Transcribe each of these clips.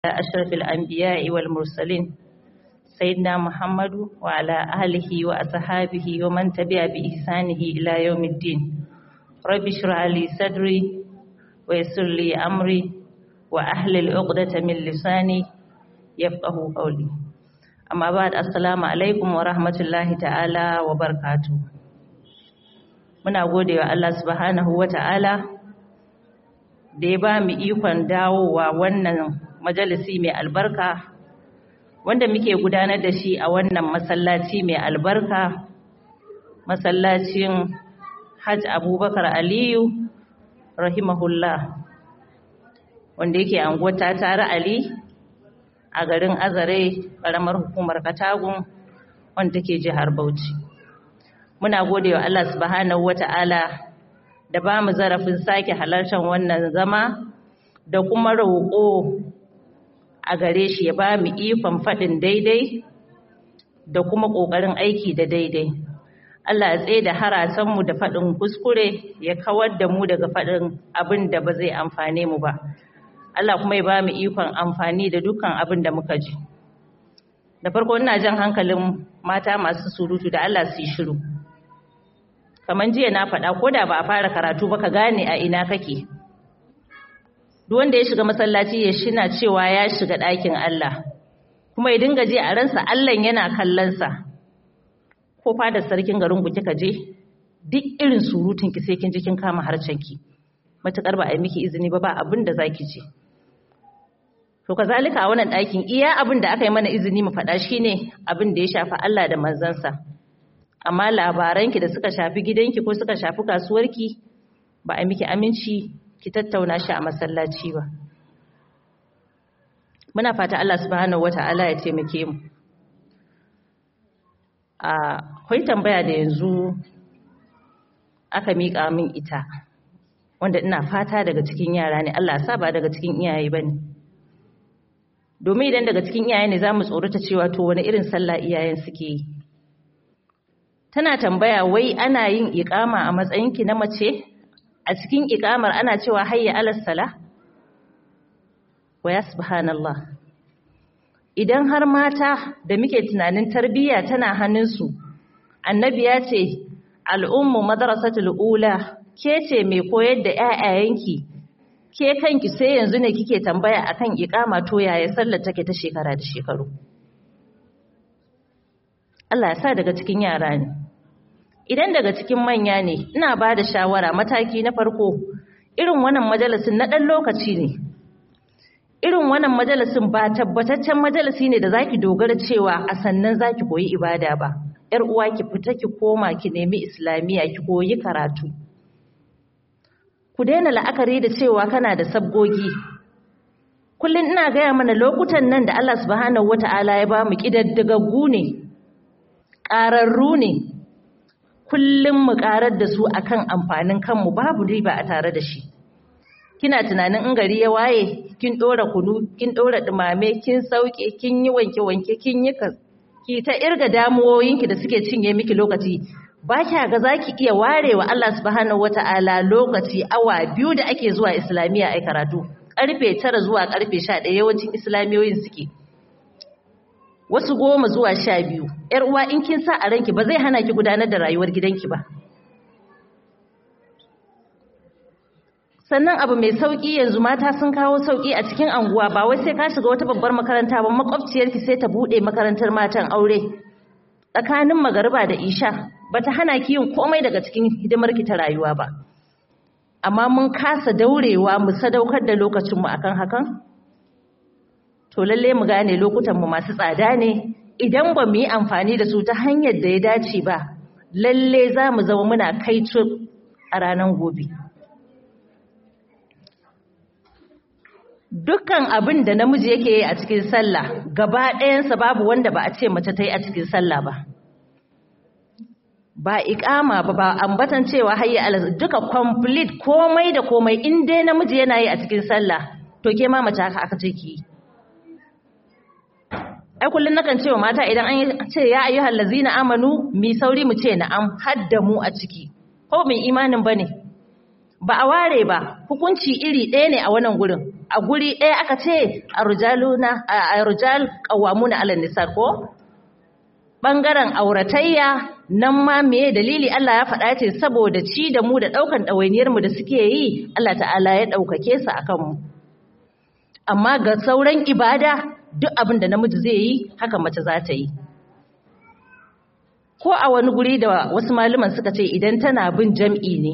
أشرف الأنبياء والمرسلين سيدنا محمد وعلى آله وأصحابه ومن تبع بإحسانه إلى يوم الدين رب اشرح لي صدري ويسر لي أمري وأحلل عقدة من لساني يفقه قولي أما بعد السلام عليكم ورحمة الله تعالى وبركاته muna gode wa Allah subhanahu wa ta'ala da ya ba mu ikon dawowa wannan majalisi mai albarka wanda muke gudanar da shi a wannan masallaci mai albarka masallacin hajj abubakar aliyu rahimahullah wanda yake anguwar tare ali a garin azare ƙaramar hukumar katagun wanda take jihar bauchi muna gode wa Allah subhanahu wata'ala da ba mu zarafin sake halartar wannan zama da kuma roƙo a gare shi ya ba mu ikon faɗin daidai da kuma ƙoƙarin aiki da daidai Allah ya tsaye da harasanmu da faɗin kuskure ya kawar da mu daga faɗin abin da ba zai amfane mu ba Allah kuma ya ba mu ikon amfani da dukkan abin da muka ji da farko ina jan hankalin mata masu surutu da Allah su yi shiru kamar jiya na faɗa ko da ba a fara karatu ba ka gane a ina kake duk wanda ya shiga masallaci ya shina cewa ya shiga ɗakin Allah kuma ya dinga je a ransa Allah yana kallonsa ko fadar sarkin garin ku kika je duk irin surutun ki sai kin ji kin kama harcen ki matukar ba a yi miki izini ba ba abin da zaki je to kazalika a wannan ɗakin iya abin da aka yi mana izini mu faɗa shine abin da ya shafi Allah da manzansa amma labaranki da suka shafi gidanki ko suka shafi kasuwarki ba a miki aminci ki tattauna shi a masallaci ba muna fata Allah subhanahu wata'ala ya taimake mu akwai tambaya da yanzu aka miƙa min ita wanda ina fata daga cikin yara ne Allah sa ba daga cikin iyaye bane domin idan daga cikin iyaye ne za mu tsorata cewa to wani irin sallah iyayen suke yi tana tambaya wai ana yin iƙama a matsayinki na mace a cikin iƙamar ana cewa hayya alal sala wa ya subhanallah idan har mata da muke tunanin tarbiyya tana hannunsu annabi ya ce al'ummu madrasatul ula ke ce mai koyar da ƴaƴayenki ke kanki sai yanzu ne kike tambaya akan iƙama to yaya sallar take ta shekara da shekaru Allah ya sa daga cikin yara ne idan daga cikin manya ne ina ba da shawara mataki na farko irin wannan majalisin na ɗan lokaci ne irin wannan majalisin ba tabbataccen majalisi ne da zaki dogara cewa a sannan zaki koyi ibada ba yar uwa ki fita ki koma ki nemi islamiya ki koyi karatu ku daina la'akari da cewa kana da sabgogi kullum ina gaya mana lokutan nan da Allah subhanahu wata'ala ya ba mu kidaddagaggu ne ƙararru ne kullum mu ƙarar da su akan amfanin kanmu babu riba a tare da shi kina tunanin in gari ya waye kin ɗora kunu kin ɗora ɗumame kin sauke kin yi wanke-wanke kin yi ki ta irga damuwoyinki da suke cinye miki lokaci ba kya ga za ki iya ware wa Allah subhanahu wata'ala lokaci awa biyu da ake zuwa islamiyya ai karatu ƙarfe tara zuwa ƙarfe sha ɗaya yawancin islamiyoyin suke wasu goma zuwa sha biyu ‘yar uwa in kin sa a ranki ba zai hana ki gudanar da rayuwar gidanki ba sannan abu mai sauƙi yanzu mata sun kawo sauƙi a cikin anguwa ba wai sai ka shiga wata babbar makaranta ba makwabciyarki sai ta buɗe makarantar matan aure tsakanin magariba da isha ba ta hana ki yin komai daga cikin hidimarki ta rayuwa ba amma mun kasa daurewa mu sadaukar da lokacinmu akan hakan to lalle mu gane lokutanmu masu tsada ne idan ba mu yi amfani da su ta hanyar da ya dace ba lalle za mu zama muna kai a ranar gobe dukkan abin da namiji yake yi a cikin sallah gaba ɗayansa babu wanda ba a ce mace ta yi a cikin sallah ba ba iƙama ba ba ambatan cewa hayya ala duka complete komai da komai in dai namiji yana yi a cikin sallah to ke ma mace haka aka ce ki yi ai kullun nakan cewa mata idan an ce ya ayyuhal ladzina amanu mi sauri mu ce na'am hadda mu a ciki ko mai imanin bane ba a ware ba hukunci iri ɗaya ne a wannan gurin a guri ɗaya aka ce a rujal ƙawamuna alal nisa ko ɓangaren auratayya nan ma meye dalili Allah ya faɗa ce saboda ci da mu da ɗaukan ɗawainiyarmu da suke yi Allah ta'ala ya ɗaukake su a kanmu amma ga sauran ibada duk abin da namiji zai yi haka mace za ta yi ko a wani guri da wasu malaman suka ce idan tana bin jam'i ne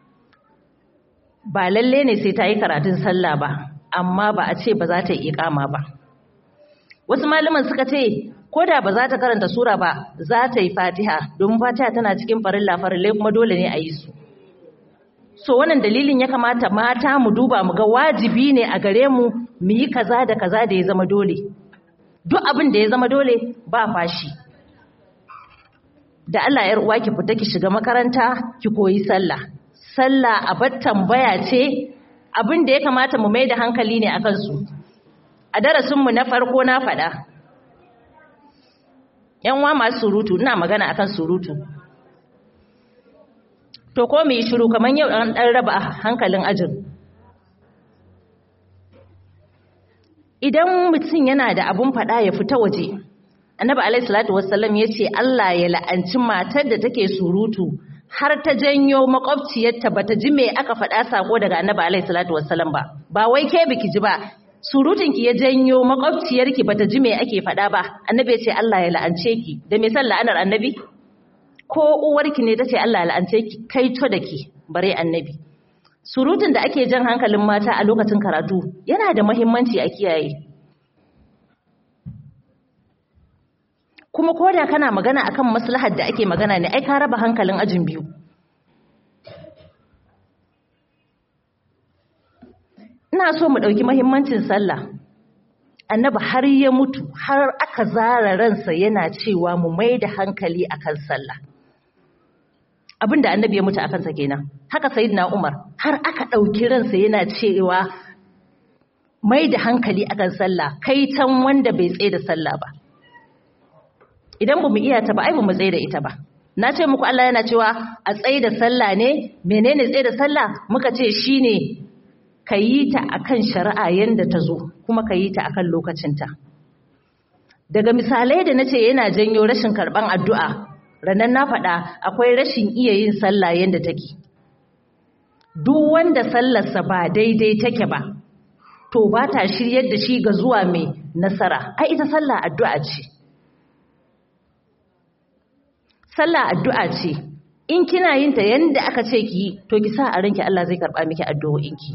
ba lalle ne sai ta yi karatun sallah ba amma ba a ce ba za ta yi iƙama ba wasu malaman suka ce ko da ba za ta karanta sura ba za ta yi fatiha domin fatiha tana cikin farilla farillai kuma dole ne a yi su so wannan dalilin ya kamata mata mu duba mu ga wajibi ne a gare mu mu yi kaza da kaza da ya zama dole duk abin da ya zama dole ba fashi da Allah yar uwa ki fita ki shiga makaranta ki koyi sallah sallah abar tambaya ce abin da ya kamata mu mai da hankali ne akan su a darasin mu na farko na faɗa yan uwa masu surutu ina magana akan surutu to ko mu yi shiru kamar yau an dan raba hankalin ajin idan mutum yana da abun faɗa ya fita waje annabi alaihi salatu wassalam ya ce Allah ya la'anci matar da take surutu har ta janyo makwabciyarta bata ji me aka faɗa sako daga annabi alaihi salatu wassalam ba ba wai ke biki ji ba surutunki ya janyo makwabciyarki bata ji me ake faɗa ba annabi ya ce Allah ya la'ance ki da me san la'anar annabi ko uwarki ne tace Allah ya la'ance ki kai to da ki bare annabi surutun da ake jan hankalin mata a lokacin karatu yana da muhimmanci a kiyaye kuma ko da kana magana akan maslahar da ake magana ne ai ka raba hankalin ajin biyu ina so mu ɗauki mahimmancin sallah annabi har ya mutu har aka zara ransa yana cewa mu mai da hankali akan sallah abinda annabi ya mutu akansa kenan haka sayyidina umar har aka ɗauki ransa yana cewa mai da hankali akan sallah kai tan wanda bai tsaye da sallah ba idan ba mu iya ta ba ai ba mu tsaye da ita ba na ce muku Allah yana cewa a tsaye da sallah ne menene tsaye da sallah muka ce shine ka yi ta akan shari'a yanda ta zo kuma ka yi ta akan lokacinta daga misalai da nace yana janyo rashin karban addu'a ranan na faɗa akwai rashin iya yin sallah yanda take duk wanda sallarsa ba daidai take ba to ba ta shiryar da shi ga zuwa mai nasara ai ita sallah addu'a ce sallah addu'a ce in kina yin ta yanda aka ce ki to ki sa a ranki Allah zai karba miki addu'o'inki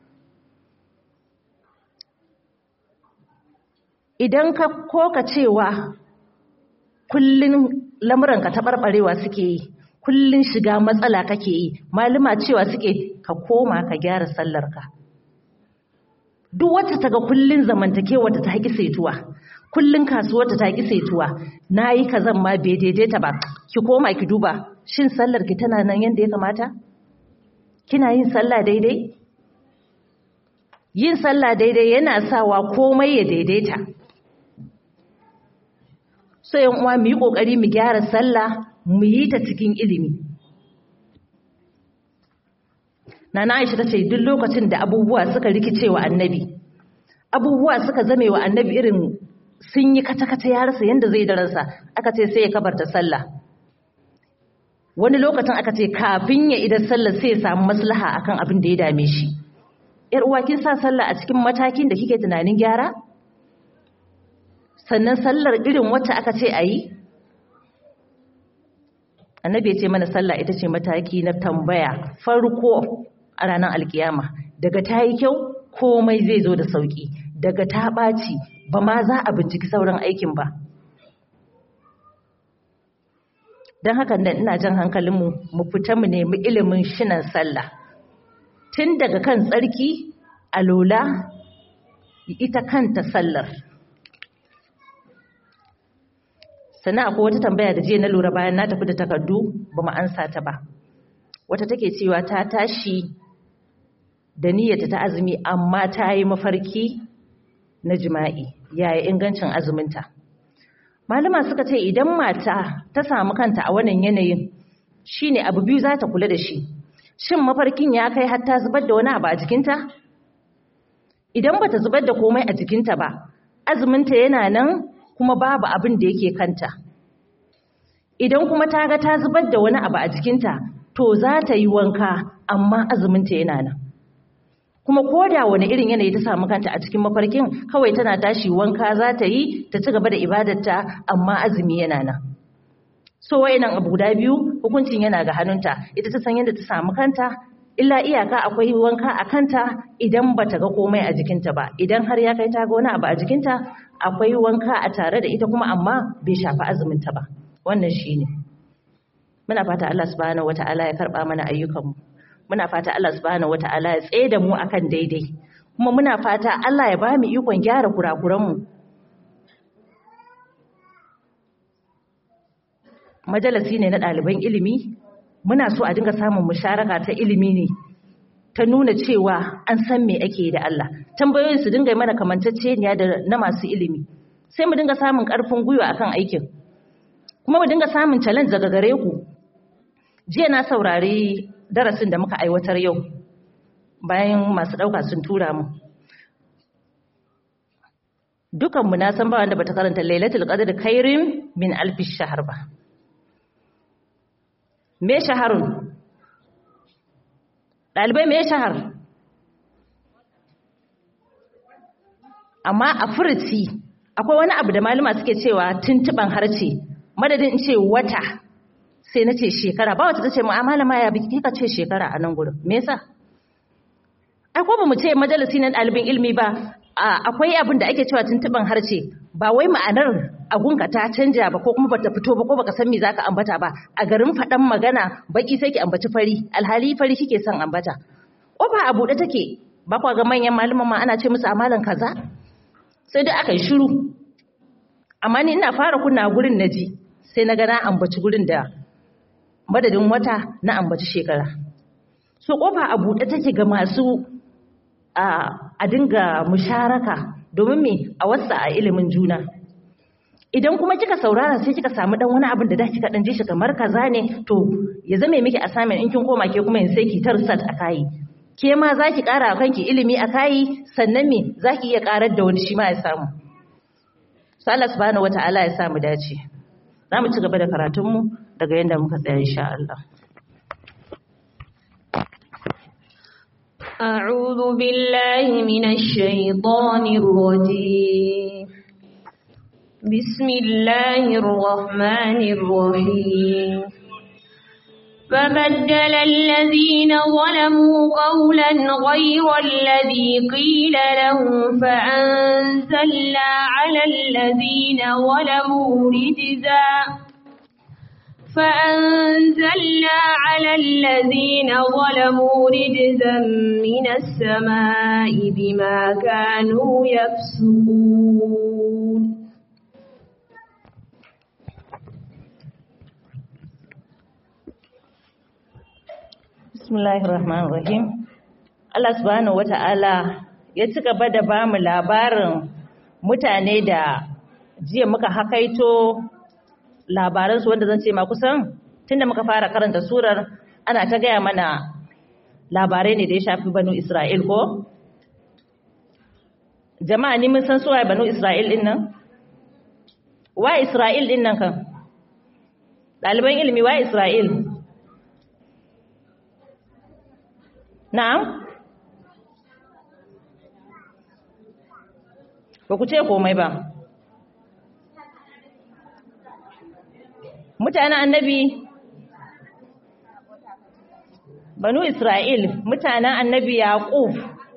idan ka koka cewa kullun lamuranka ta barbarewa suke yi kullun shiga matsala kake yi maluma cewa suke ka koma ka gyara sallarka duk wacce ta ga kullun zamantakewa ta haƙi saituwa kullun kasuwarta ta ƙi saituwa na yi kazan ma bai daidaita ba ki koma ki duba shin sallar ki tana nan yadda ya kamata kina yin sallah daidai yin sallah daidai yana sawa komai ya daidaita so yan uwa mu yi kokari mu gyara sallah mu yi ta cikin ilimi Nana Aisha tace duk lokacin da abubuwa suka rikice wa annabi abubuwa suka zame wa annabi irin sun yi kata-kata ya rasa yadda zai daransa aka ce sai ya kabarta sallah wani lokacin aka ce kafin ya idan sallah sai ya samu maslaha akan abin da ya dame shi yar uwa kin sa sallah a cikin matakin da kike tunanin gyara sannan sallar irin wacce aka ce a yi annabi ya ce mana sallah ita ce mataki na tambaya farko a ranar alkiyama daga ta yi kyau komai zai zo da sauki daga ta ɓaci ba ma za a binciki sauran aikin ba don haka nan ina jan hankalinmu mu fita mu nemi ilimin shinan sallah tun daga kan tsarki alola ita kanta sallar sannan akwai wata tambaya da jiya na lura bayan na tafi da takardu ba mu ansa ta ba wata take cewa ta tashi da niyyata ta azumi amma ta yi mafarki na jima'i yaya ingancin azuminta malama suka ce idan mata ta samu kanta a wannan yanayin shine abu biyu za ta kula da shi shin mafarkin ya kai har ta zubar da wani abu a jikinta idan bata zubar da komai a jikinta ba azuminta yana nan kuma babu abin da yake kanta idan kuma ta ga ta zubar da wani abu a jikinta to za ta yi wanka amma azuminta yana nan kuma ko da wani irin yanayi ta samu kanta a cikin mafarkin kawai tana tashi wanka za ta yi ta ci gaba da ibadarta amma azumi yana nan so wayannan abu guda biyu hukuncin yana ga hannunta ita ta san yadda ta samu kanta illa iyaka akwai wanka a kanta idan bata ga komai a jikinta ba idan har ya kai ta ga wani abu a jikinta akwai wanka a tare da ita kuma amma bai shafi azuminta ba wannan shine muna fata Allah subhanahu wataala ya karba mana ayyukanmu muna fata Allah subhanahu wataala ya tsaye da mu akan daidai kuma muna fata Allah ya ba mu ikon gyara kurakuranmu majalisi ne na ɗaliban ilimi muna so a dinga samun musharaka ta ilimi ne ta nuna cewa an san me ake da Allah tambayoyin su dinga mana kamantacceniya da na masu ilimi sai mu dinga samun ƙarfin gwiwa akan aikin kuma mu dinga samun challenge daga gare ku jiya na saurari darasin da muka aiwatar yau bayan masu ɗauka sun tura mu dukanmu na san ba wanda bata karanta lailatul qadr khairin min alfi shahr ba me shaharun ɗalibai me shahar amma a furuci akwai wani abu da malama suke cewa tuntuban harce madadin in ce wata sai na ce shekara ba wata ta ce mu'amala ma ya biki ka ce shekara a nan gurin me yasa ai ko ba mu ce majalisi na ɗalibin ilmi ba akwai abin da ake cewa tuntuban harce ba wai ma'anar agunka ta canja ba ko kuma bata fito ba ko baka san me zaka ambata ba a garin faɗan magana baki sai ki ambaci fari alhali fari kike son ambata kofa a buɗe take ba kwa ga manyan malaman ma ana ce musu amalan kaza sai dai aka yi shiru amma ni ina fara kunna gurin naji sai na ga na ambaci gurin da madadin wata na ambaci shekara so kofa a buɗe take ga masu a dinga musharaka domin me a wasa a ilimin juna idan kuma kika saurara sai kika samu dan wani abin da da kika dan ji shi kamar kaza ne to ya zame miki assignment in kin koma ke kuma sai ki tarsat a kai ke ma zaki kara kanki ilimi a kai sannan me zaki iya karar da wani shi ma ya samu sai Allah subhanahu wataala ya samu dace zamu ci gaba da karatun mu daga yanda muka tsaya insha Allah أعوذ بالله من الشيطان الرجيم بسم الله الرحمن الرحيم فبدل الذين ظلموا قولا غير الذي قيل لهم فأنزلنا على الذين ظلموا رجزا فأنزلنا على الذين ظلموا رجزا من السماء بما كانوا يفسقون Bismillahir Rahmanir Rahim. Allah subhanahu wata'ala ya ci gaba da ba mu labarin mutane da jiya muka hakaito labaransu wanda zan ce ma kusan tunda muka fara karanta surar ana ta gaya mana labarai ne da ya shafi banu Isra'il ko? Jama'a ni mun san suwa banu Isra'il din nan? Wa Isra'il din nan kan? Ɗaliban ilimi wa Isra'il? Na'am? Ba ku ce komai ba. Mutanen annabi Banu Isra'il, mutanen annabi Yaƙub.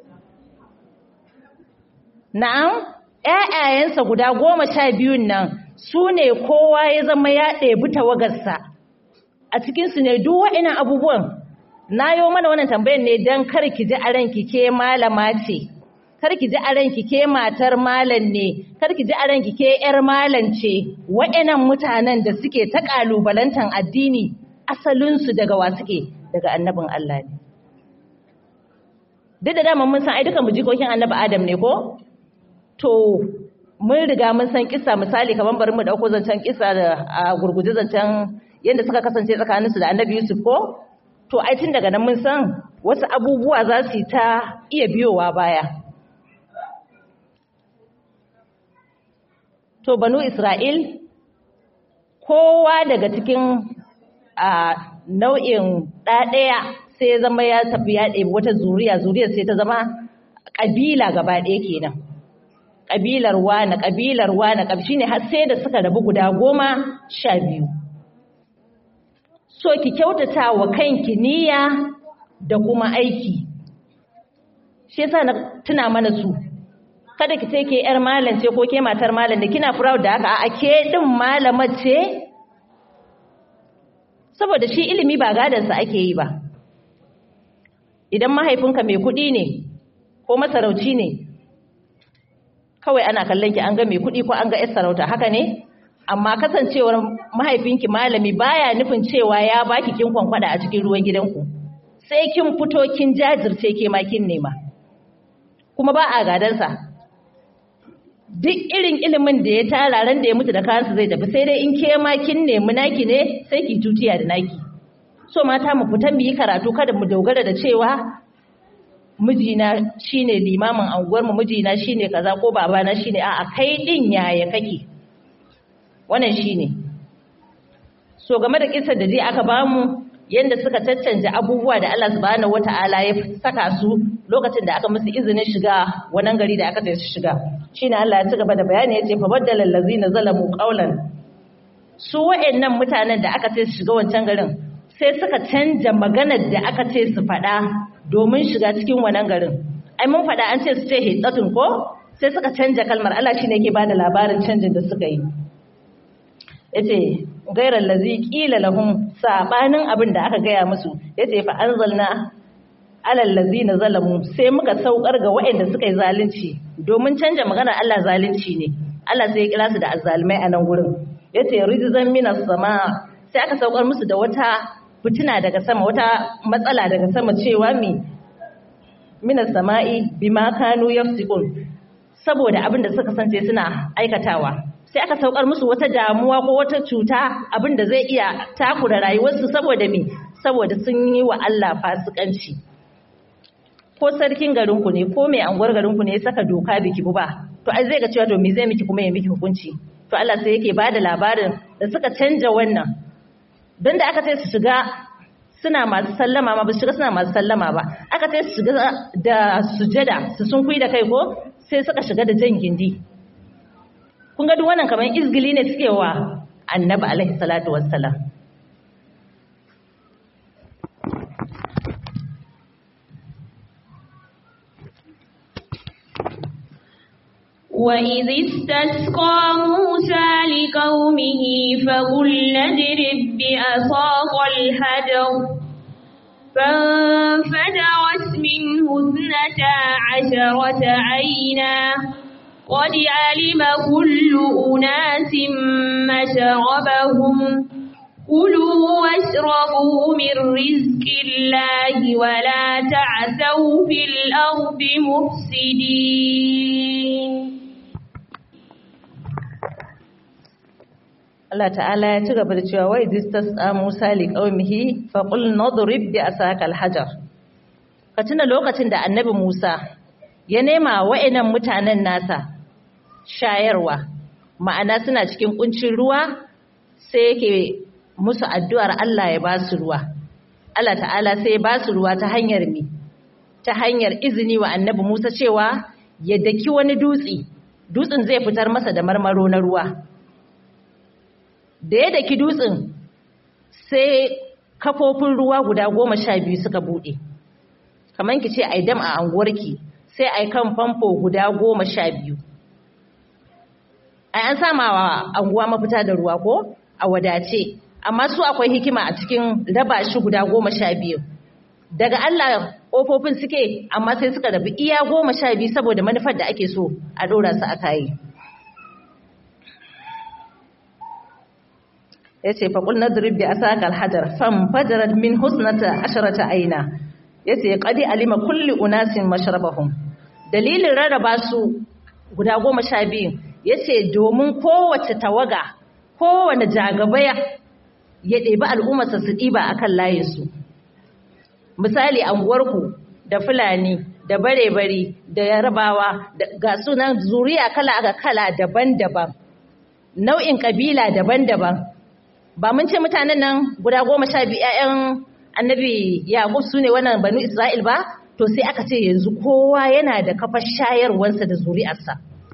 Na'am, ‘ya'yayensa guda goma sha biyun nan su ne kowa ya zama ya ɗebi tawagarsa. A cikinsu ne duk wa'inan abubuwan na yi mana wannan tambayar ne don kar ki ji a ranki ke malama ce kar ki ji a ranki ke matar malam ne kar ki ji a ranki ke yar malam ce wa'annan mutanen da suke ta kalubalantan addini asalinsu daga wa suke daga annabin Allah ne duk da dama mun san ai dukan mu jikokin annabi Adam ne ko to mun riga mun san kissa misali kamar bari mu dauko zancen kissa da a gurguje zancen yadda suka kasance tsakaninsu da annabi Yusuf ko to ai tun daga nan mun san wasu abubuwa za su yi ta iya biyowa baya to banu isra'il kowa daga cikin a nau'in ɗaɗaya sai zama ya tafi ya ɗebi wata zuriya zuriyar sai ta zama ƙabila gaba ɗaya kenan ƙabilar wane ƙabilar wane ƙabshi ne har sai da suka rabu guda goma sha biyu so ki kyautata wa kanki niyya da kuma aiki shi yasa na tuna mana su kada ki ce ke yar malam ce ko ke matar malam da kina proud da haka a ke din malamar ce saboda shi ilimi ba gadansa ake yi ba idan mahaifinka mai kuɗi ne ko masarauci ne kawai ana kallon ki an ga mai kuɗi ko an ga yar sarauta haka ne amma kasancewar mahaifinki malami baya nufin cewa ya baki kin kwankwada a cikin ruwan gidanku sai kin fito kin jajirce ke ma kin nema kuma ba a gadansa duk irin ilimin da ya tara ran da ya mutu da kansa zai tafi sai dai in ke ma kin nemi naki ne sai ki tutiya da naki so mata mu fita mu yi karatu kada mu dogara da cewa mijina shine limamin anguwar mu mijina shine kaza ko babana shine a'a kai din yaya kake wannan shine so game da kisar da je aka bamu yanda suka caccanja abubuwa da Allah subhanahu wata'ala ya saka su lokacin da aka musu izinin shiga wannan gari da aka ce su shiga shine Allah ya ci gaba da bayani yace fa baddala allazina zalamu qawlan su wayennan mutanen da aka ce su shiga wancan garin sai suka canja maganar da aka ce su faɗa domin shiga cikin wannan garin ai mun faɗa an ce su ce hidatun ko sai suka canja kalmar Allah shine yake bada labarin canjin da suka yi yace gairar lazi kila lahum sabanin abin da aka gaya musu yace fa anzalna alal lazina zalamu sai muka saukar ga waɗanda suka yi zalunci domin canja maganar Allah zalunci ne Allah sai ya kira su da azzalimai a nan gurin yace rijzan minas sama sai aka saukar musu da wata fitina daga sama wata matsala daga sama cewa mi minas sama'i bima kanu yafsikun saboda abin da suka sance suna aikatawa sai aka saukar musu wata damuwa ko wata cuta abin da zai iya takura rayuwarsu saboda me saboda sun yi wa Allah fasikanci ko sarkin garinku ne ko mai anguwar garinku ne ya saka doka biki ba to ai zai ga cewa to me zai miki kuma ya miki hukunci to Allah sai yake bada labarin da suka canja wannan don da aka ce su shiga suna masu sallama ma ba su shiga suna masu sallama ba aka ce su shiga da sujada su sun kui da kai ko sai suka shiga da jan gindi kun ga duk wannan kamar izgili ne suke wa annabi alaihi salatu wassalam وإذ استسقى موسى لقومه فقل اضرب بعصاك الحجر فانفجرت منه اثنتا عشرة عينا قد علم كل أناس مشربهم كلوا واشربوا من رزق الله ولا تعثوا في الأرض مفسدين Allah ta'ala ya ci gaba da cewa wai distas a Musa li qaumihi fa qul nadrib bi asaka al-hajar ka tuna lokacin da annabi Musa ya nema wa'annan mutanen nasa shayarwa ma'ana suna cikin kuncin ruwa sai yake musu addu'ar Allah ya ba su ruwa Allah ta'ala sai ya ba su ruwa ta hanyar mi ta hanyar izini wa annabi Musa cewa ya daki wani dutse dutsen zai fitar masa da marmaro na ruwa da ya daki dutsen sai kafofin ruwa guda goma sha biyu suka buɗe kamar ki ce ai dam a anguwarki sai ai kan famfo guda goma sha biyu ai an sama wa anguwa mafita da ruwa ko a wadace amma su akwai hikima a cikin raba shi guda goma sha biyu daga Allah ƙofofin suke amma sai suka rabu iya goma sha biyu saboda manufar da ake so a ɗora su a kayi ya ce faƙul na zurbi a saƙar hajar fam fajarar min husnata asharata aina ya ce ƙadi alima kulli unasin masharabahun dalilin rarraba su guda goma sha biyu ya ce domin kowace tawaga kowane jagabaya ya ɗebi al'ummarsa su ɗiba a kan layinsu misali anguwarku da fulani da bare-bari da yarabawa ga sunan zuriya kala ga kala daban-daban nau'in ƙabila daban-daban ba mun ce mutanen nan guda goma sha biyu 'ya'yan annabi yaƙub su ne wannan banu isra'il ba to sai aka ce yanzu kowa yana da kafar shayarwarsa da zuri'arsa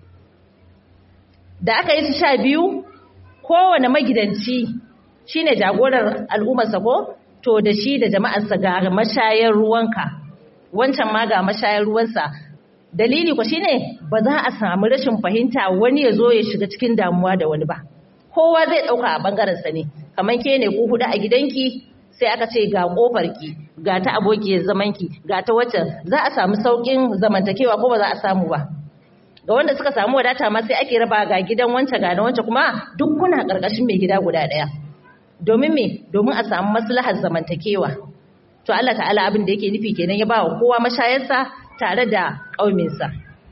da aka yi su sha biyu kowane magidanci shine jagorar al'ummarsa ko to da shi da jama'arsa ga mashayar ruwanka wancan ma ga mashayar ruwansa dalili ko shine ba za a samu rashin fahimta wani ya zo ya shiga cikin damuwa da wani ba kowa zai dauka a bangaren sa ne kamar ke ne ku hudu a gidanki sai aka ce ga kofar ki ga ta abokiyar zaman ki ga ta wacce za a samu saukin zamantakewa ko ba za a samu ba ga wanda suka samu wadata ma sai ake raba ga gidan wancan ga na wancan kuma duk kuna karkashin mai gida guda daya domin me domin a samu maslahar zamantakewa to Allah ta'ala abin da yake nufi kenan ya ba wa kowa mashayarsa tare da ƙauminsa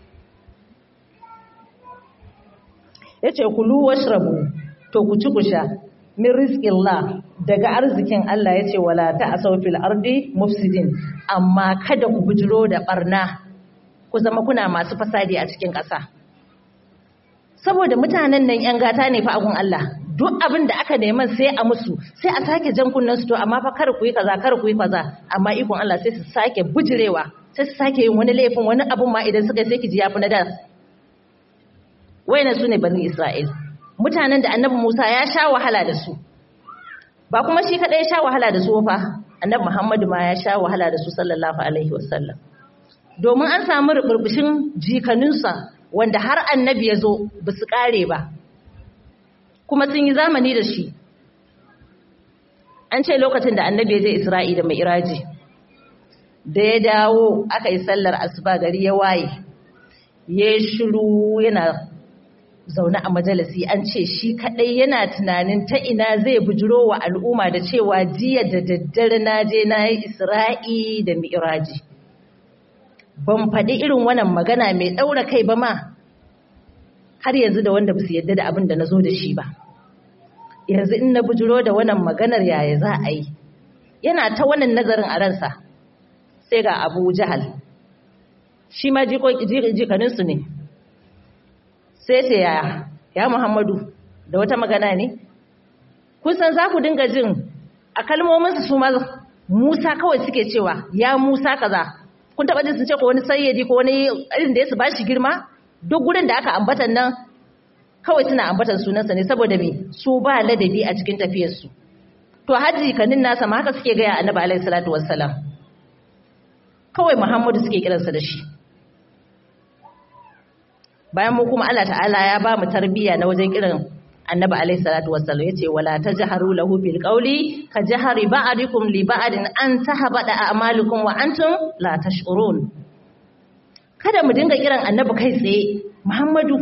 ya ce kulu washrabu to ku ci ku sha min rizqillah daga arzikin Allah ya ce wala ta'asaw fil ardi mufsidin amma kada ku bujiro da barna ku zama kuna masu fasadi a cikin ƙasa saboda mutanen nan yan gata ne fa agun Allah duk abin da aka neman sai a musu sai a sake jan kunnen su to amma fa kar ku yi kaza kar ku yi kaza amma ikon Allah sai su sake bujirewa sai su sake yin wani laifin wani abun ma idan suka sai ki ji yafi na da wayannan sune bani Isra'il mutanen da Annabi Musa ya sha wahala da su ba kuma shi kadai ya sha wahala da su fa Annabi Muhammadu ma ya sha wahala da su sallallahu alaihi wasallam domin an samu ruburbushin jikaninsa wanda har annabi ya zo ba su kare ba kuma sun yi zamani da shi an ce lokacin da annabi ya je isra'i da mai iraji da ya dawo aka yi sallar asuba gari ya waye ya shiru yana zaune a majalisi an ce shi kadai yana tunanin ta ina zai bujiro wa al'umma da cewa jiya da daddare na je na yi isra'i da mi'iraji ban faɗi irin wannan magana mai ɗaura kai ba ma har yanzu da wanda ba su yadda da abin da na zo da shi ba yanzu in na bujiro da wannan maganar yaya za a yi yana ta wannan nazarin a ransa sai ga abu jahal shi ma jikaninsu ne sai ce yaya ya muhammadu da wata magana ne kun san za ku dinga jin a kalmominsu su ma musa kawai suke cewa ya musa kaza kun taɓa jin sun ce ko wani sayyadi ko wani irin da ya su ba shi girma duk gurin da aka ambatan nan kawai suna ambatan sunansa ne saboda me su ba ladabi a cikin tafiyarsu to haji kanin nasa ma haka suke gaya annabi alaihi salatu wassalam kawai muhammadu suke kiransa da shi bayan mu kuma Allah ta'ala ya ba mu tarbiyya na wajen kiran annabi alaihi salatu wassalam yace wala tajharu lahu bil qawli ka jahari ba'dikum li ba'din an tahbada a'malukum wa antum la tash'urun kada mu dinga kiran annabi kai tsaye muhammadu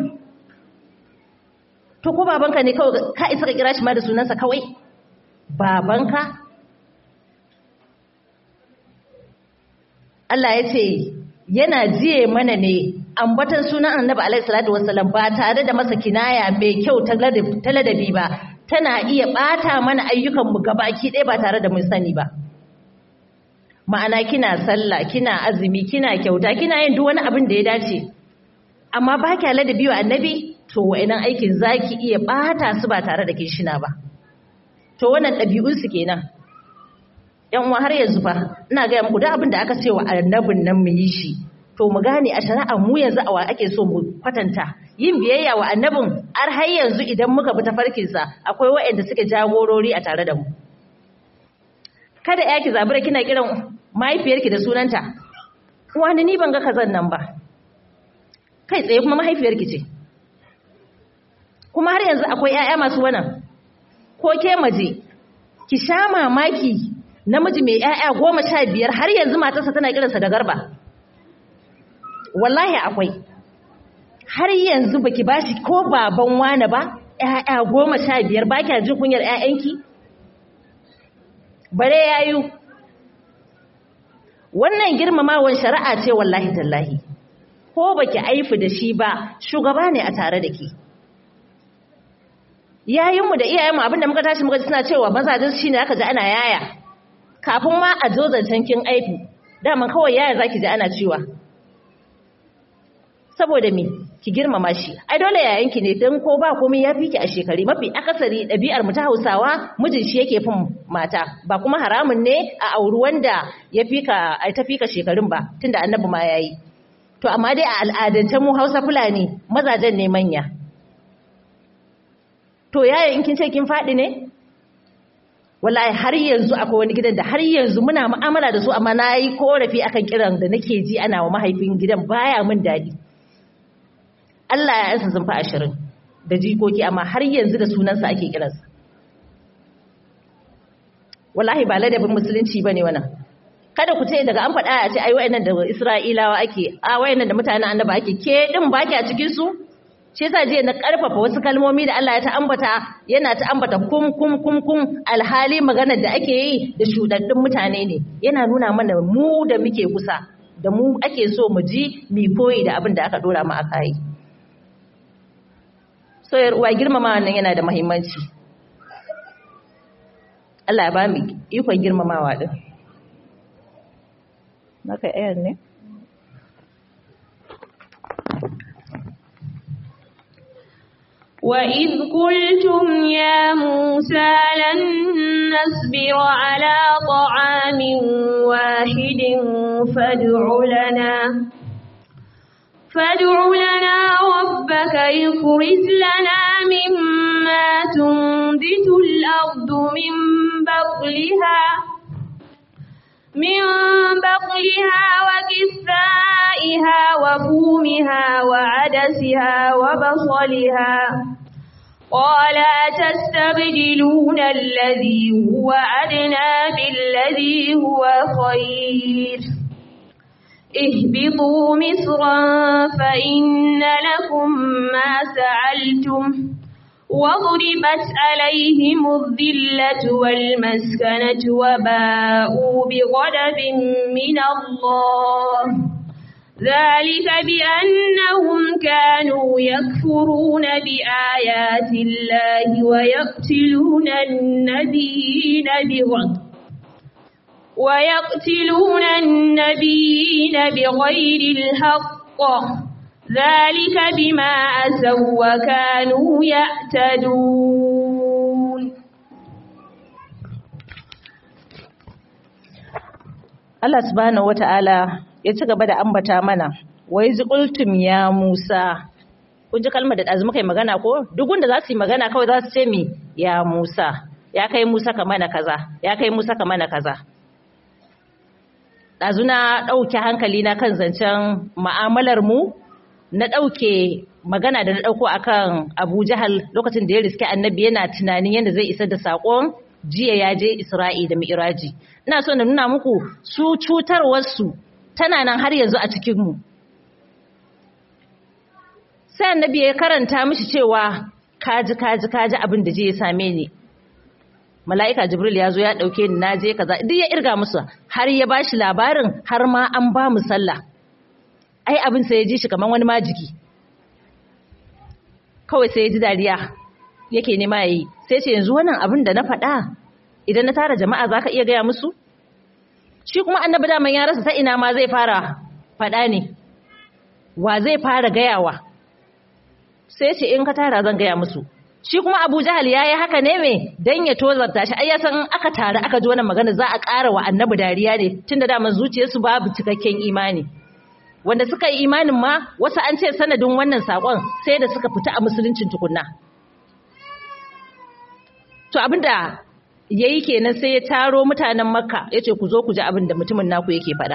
to ko babanka ne kawai ka isa ka kira shi ma da sunansa kawai babanka Allah ya ce yana jiye mana ne ambatan sunan annabi alaihi salatu wassalam ba tare da masa kinaya mai kyau ta ladabi ba tana iya bata mana ayyukan mu gabaki ɗaya ba tare da mun sani ba ma'ana kina sallah kina azumi kina kyauta kina yin duk wani abin da ya dace amma ba kya ladabi wa annabi to wa'annan aikin zaki iya bata su ba tare da kishina ba to wannan ɗabi'un su kenan yan uwa har yanzu fa ina ga muku duk abin da aka ce wa annabin nan mu yi shi to mu gane a shari'a mu yanzu a wa ake so mu kwatanta yin biyayya wa annabin har har yanzu idan muka bi tafarkin sa akwai waɗanda suke jagorori a tare da mu kada ya ki zabura kina kiran mahaifiyarki da sunanta wani ni ban ga kazan nan ba kai tsaye kuma mahaifiyarki ce kuma har yanzu akwai 'ya'ya masu wannan ko ke maje ki sha mamaki namiji mai 'ya'ya goma sha biyar har yanzu matarsa tana kiransa da garba wallahi akwai har yanzu baki bashi ko baban wane ba 'ya'ya goma sha biyar ba kya jin kunyar 'ya'yanki bare yayu wannan girmamawan shari'a ce wallahi tallahi ko baki aifi da shi ba shugaba ne a tare da ke yayinmu da iyayenmu abinda muka tashi muka ji suna cewa mazajin shi ne aka ji ana yaya kafin ma a zo zancen kin aifi daman kawai yaya zaki ji ana cewa saboda me ki girmama shi ai dole yayanki ne dan ko ba komai ya fi ki a shekari mafi akasari ɗabi'ar mu ta Hausawa mijin shi yake fin mata ba kuma haramun ne a auri wanda ya fi ka ai ta fi ka shekarun ba tunda annabi ma yayi to amma dai a al'adance mu Hausa Fulani mazajen ne manya to yaya in kin ce kin faɗi ne wallahi har yanzu akwai wani gidan da har yanzu muna mu'amala da su amma na yi korafi akan kiran da nake ji ana wa mahaifin gidan baya min daɗi Allah ya yansa sun fi ashirin da jikoki amma har yanzu da sunansa ake kiransa wallahi ba ladabin musulunci ba ne wannan kada ku ce daga an faɗa a ce ai wayannan da Isra'ilawa ake a wayannan da mutanen annaba ake ke din baki a cikin su shi yasa jiya na karfafa wasu kalmomi da Allah ya ta ambata yana ta ambata kum kum kum kum alhali maganar da ake yi da shudaddun mutane ne yana nuna mana mu da muke kusa da mu ake so mu ji mi koyi da abin da aka dora mu aka yi so yar uwa girmama wannan yana da muhimmanci Allah ya ba mu ikon girmamawa din Maka ayar ne? وإذ قلتم يا موسى لن نصبر على طعام واحد فادع لنا فادع لنا ربك يخرج لنا مما تنبت الأرض من بقلها من بقلها وكثائها وفومها وعدسها وبصلها قال أتستبدلون الذي هو أدنى بالذي هو خير اهبطوا مصرا فإن لكم ما سعلتم وضربت عليهم الذلة والمسكنة وباءوا بغضب من الله ذلك بأنهم كانوا يكفرون بآيات الله ويقتلون النبيين بغضب ويقتلون النبيين بغير الحق ذلك بما أسوا وكانوا يعتدون Allah subhanahu wata'ala ya ci gaba da ambata mana wai ziqultum ya Musa kun ji kalmar da dazu muka yi magana ko duk wanda za su yi magana kawai za su ce mi ya Musa ya kai Musa ka mana kaza ya kai Musa ka mana kaza dazu na dauke hankali na kan zancen mu'amalar mu na ɗauke magana da na ɗauko akan Abu Jahal lokacin da ya riske annabi yana tunanin yadda zai isar da saƙon jiya ya je Isra'i da Mi'raji. Ina so na nuna muku su cutarwarsu tana nan har yanzu a cikinmu. Sai annabi ya karanta mishi cewa kaji kaji kaji abin da je ya same ni. Mala'ika Jibril ya zo ya ɗauke ni na je kaza duk ya irga musu har ya bashi labarin har ma an ba mu sallah. ai abin sai ya ji shi kamar wani majiki kawai sai ya ji dariya yake nema ya yi sai ce yanzu wannan abin da na faɗa idan na tara jama'a za ka iya gaya musu shi kuma annabi daman ya rasa ta ina ma zai fara faɗa ne wa zai fara gayawa sai ce in ka tara zan gaya musu shi kuma abu jahal ya yi haka ne mai don ya tozarta shi ai ya san aka tare aka ji wannan magana za a ƙara wa annabi dariya ne tunda daman zuciyarsu babu cikakken imani wanda suka yi imanin ma wasu an ce sanadin wannan sakon sai da suka fita a musuluncin tukunna to abinda yayi kenan sai ya taro mutanen makka yace ku zo ku ji abin da mutumin naku yake faɗa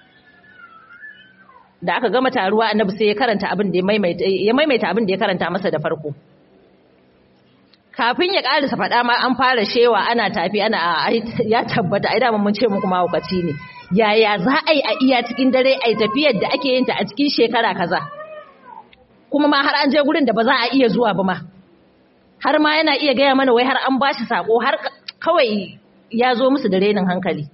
da aka gama taruwa annabi sai ya karanta abin da ya maimaita ya maimaita abin da ya karanta masa da farko kafin ya karisa faɗa ma an fara shewa ana tafi ana ya tabbata ai da mun ce muku mahaukaci ne yaya za a yi a iya cikin dare a yi tafiyar da ake yin ta a cikin shekara kaza kuma ma har an je gurin da ba za a iya zuwa ba ma har ma yana iya gaya mana wai har an ba shi sako har kawai ya zo musu da renin hankali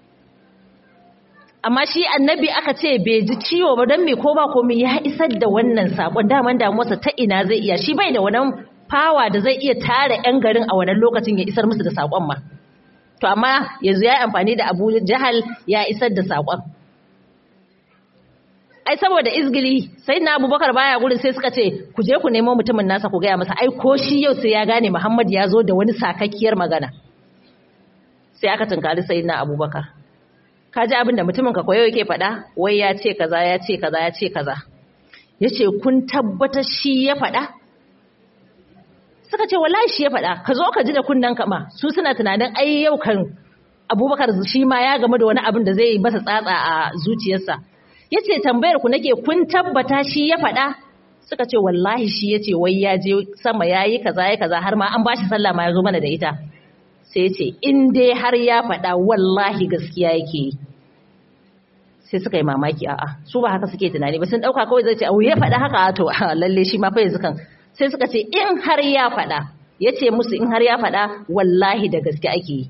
amma shi annabi aka ce bai ji ciwo ba don me ko ba komai ya isar da wannan sakon daman damuwarsa ta ina zai iya shi bai da wannan fawa da zai iya tara 'yan garin a wannan lokacin ya isar musu da sakon ma to amma yanzu ya yi amfani da abu jahal ya isar da saƙon ai saboda izgili sai na abubakar baya gurin sai suka ce ku je ku nemo mutumin nasa ku gaya masa ai ko shi yau sai ya gane muhammad ya zo da wani sakakkiyar magana sai aka tunkari sai na abubakar ka ji abin da mutumin ka koyo yake faɗa wai ya ce kaza ya ce kaza ya ce kaza ya ce kun tabbatar shi ya faɗa suka ce wallahi shi ya faɗa ka zo ka ji da kunnen ka ma su suna tunanin ai yau kan abubakar shi ma ya game da wani abin da zai masa tsatsa a zuciyarsa ya ce tambayar ku nake kun tabbata shi ya faɗa suka ce wallahi shi ya ce wai ya je sama ya yi kaza ya kaza har ma an bashi sallah ma ya zo mana da ita sai ya ce in dai har ya faɗa wallahi gaskiya yake yi sai suka yi mamaki a'a su ba haka suke tunani ba sun ɗauka kawai zai ce au ya faɗa haka to lalle shi ma fa yanzu kan sai suka ce in har ya faɗa ya ce musu in har ya faɗa wallahi da gaske ake yi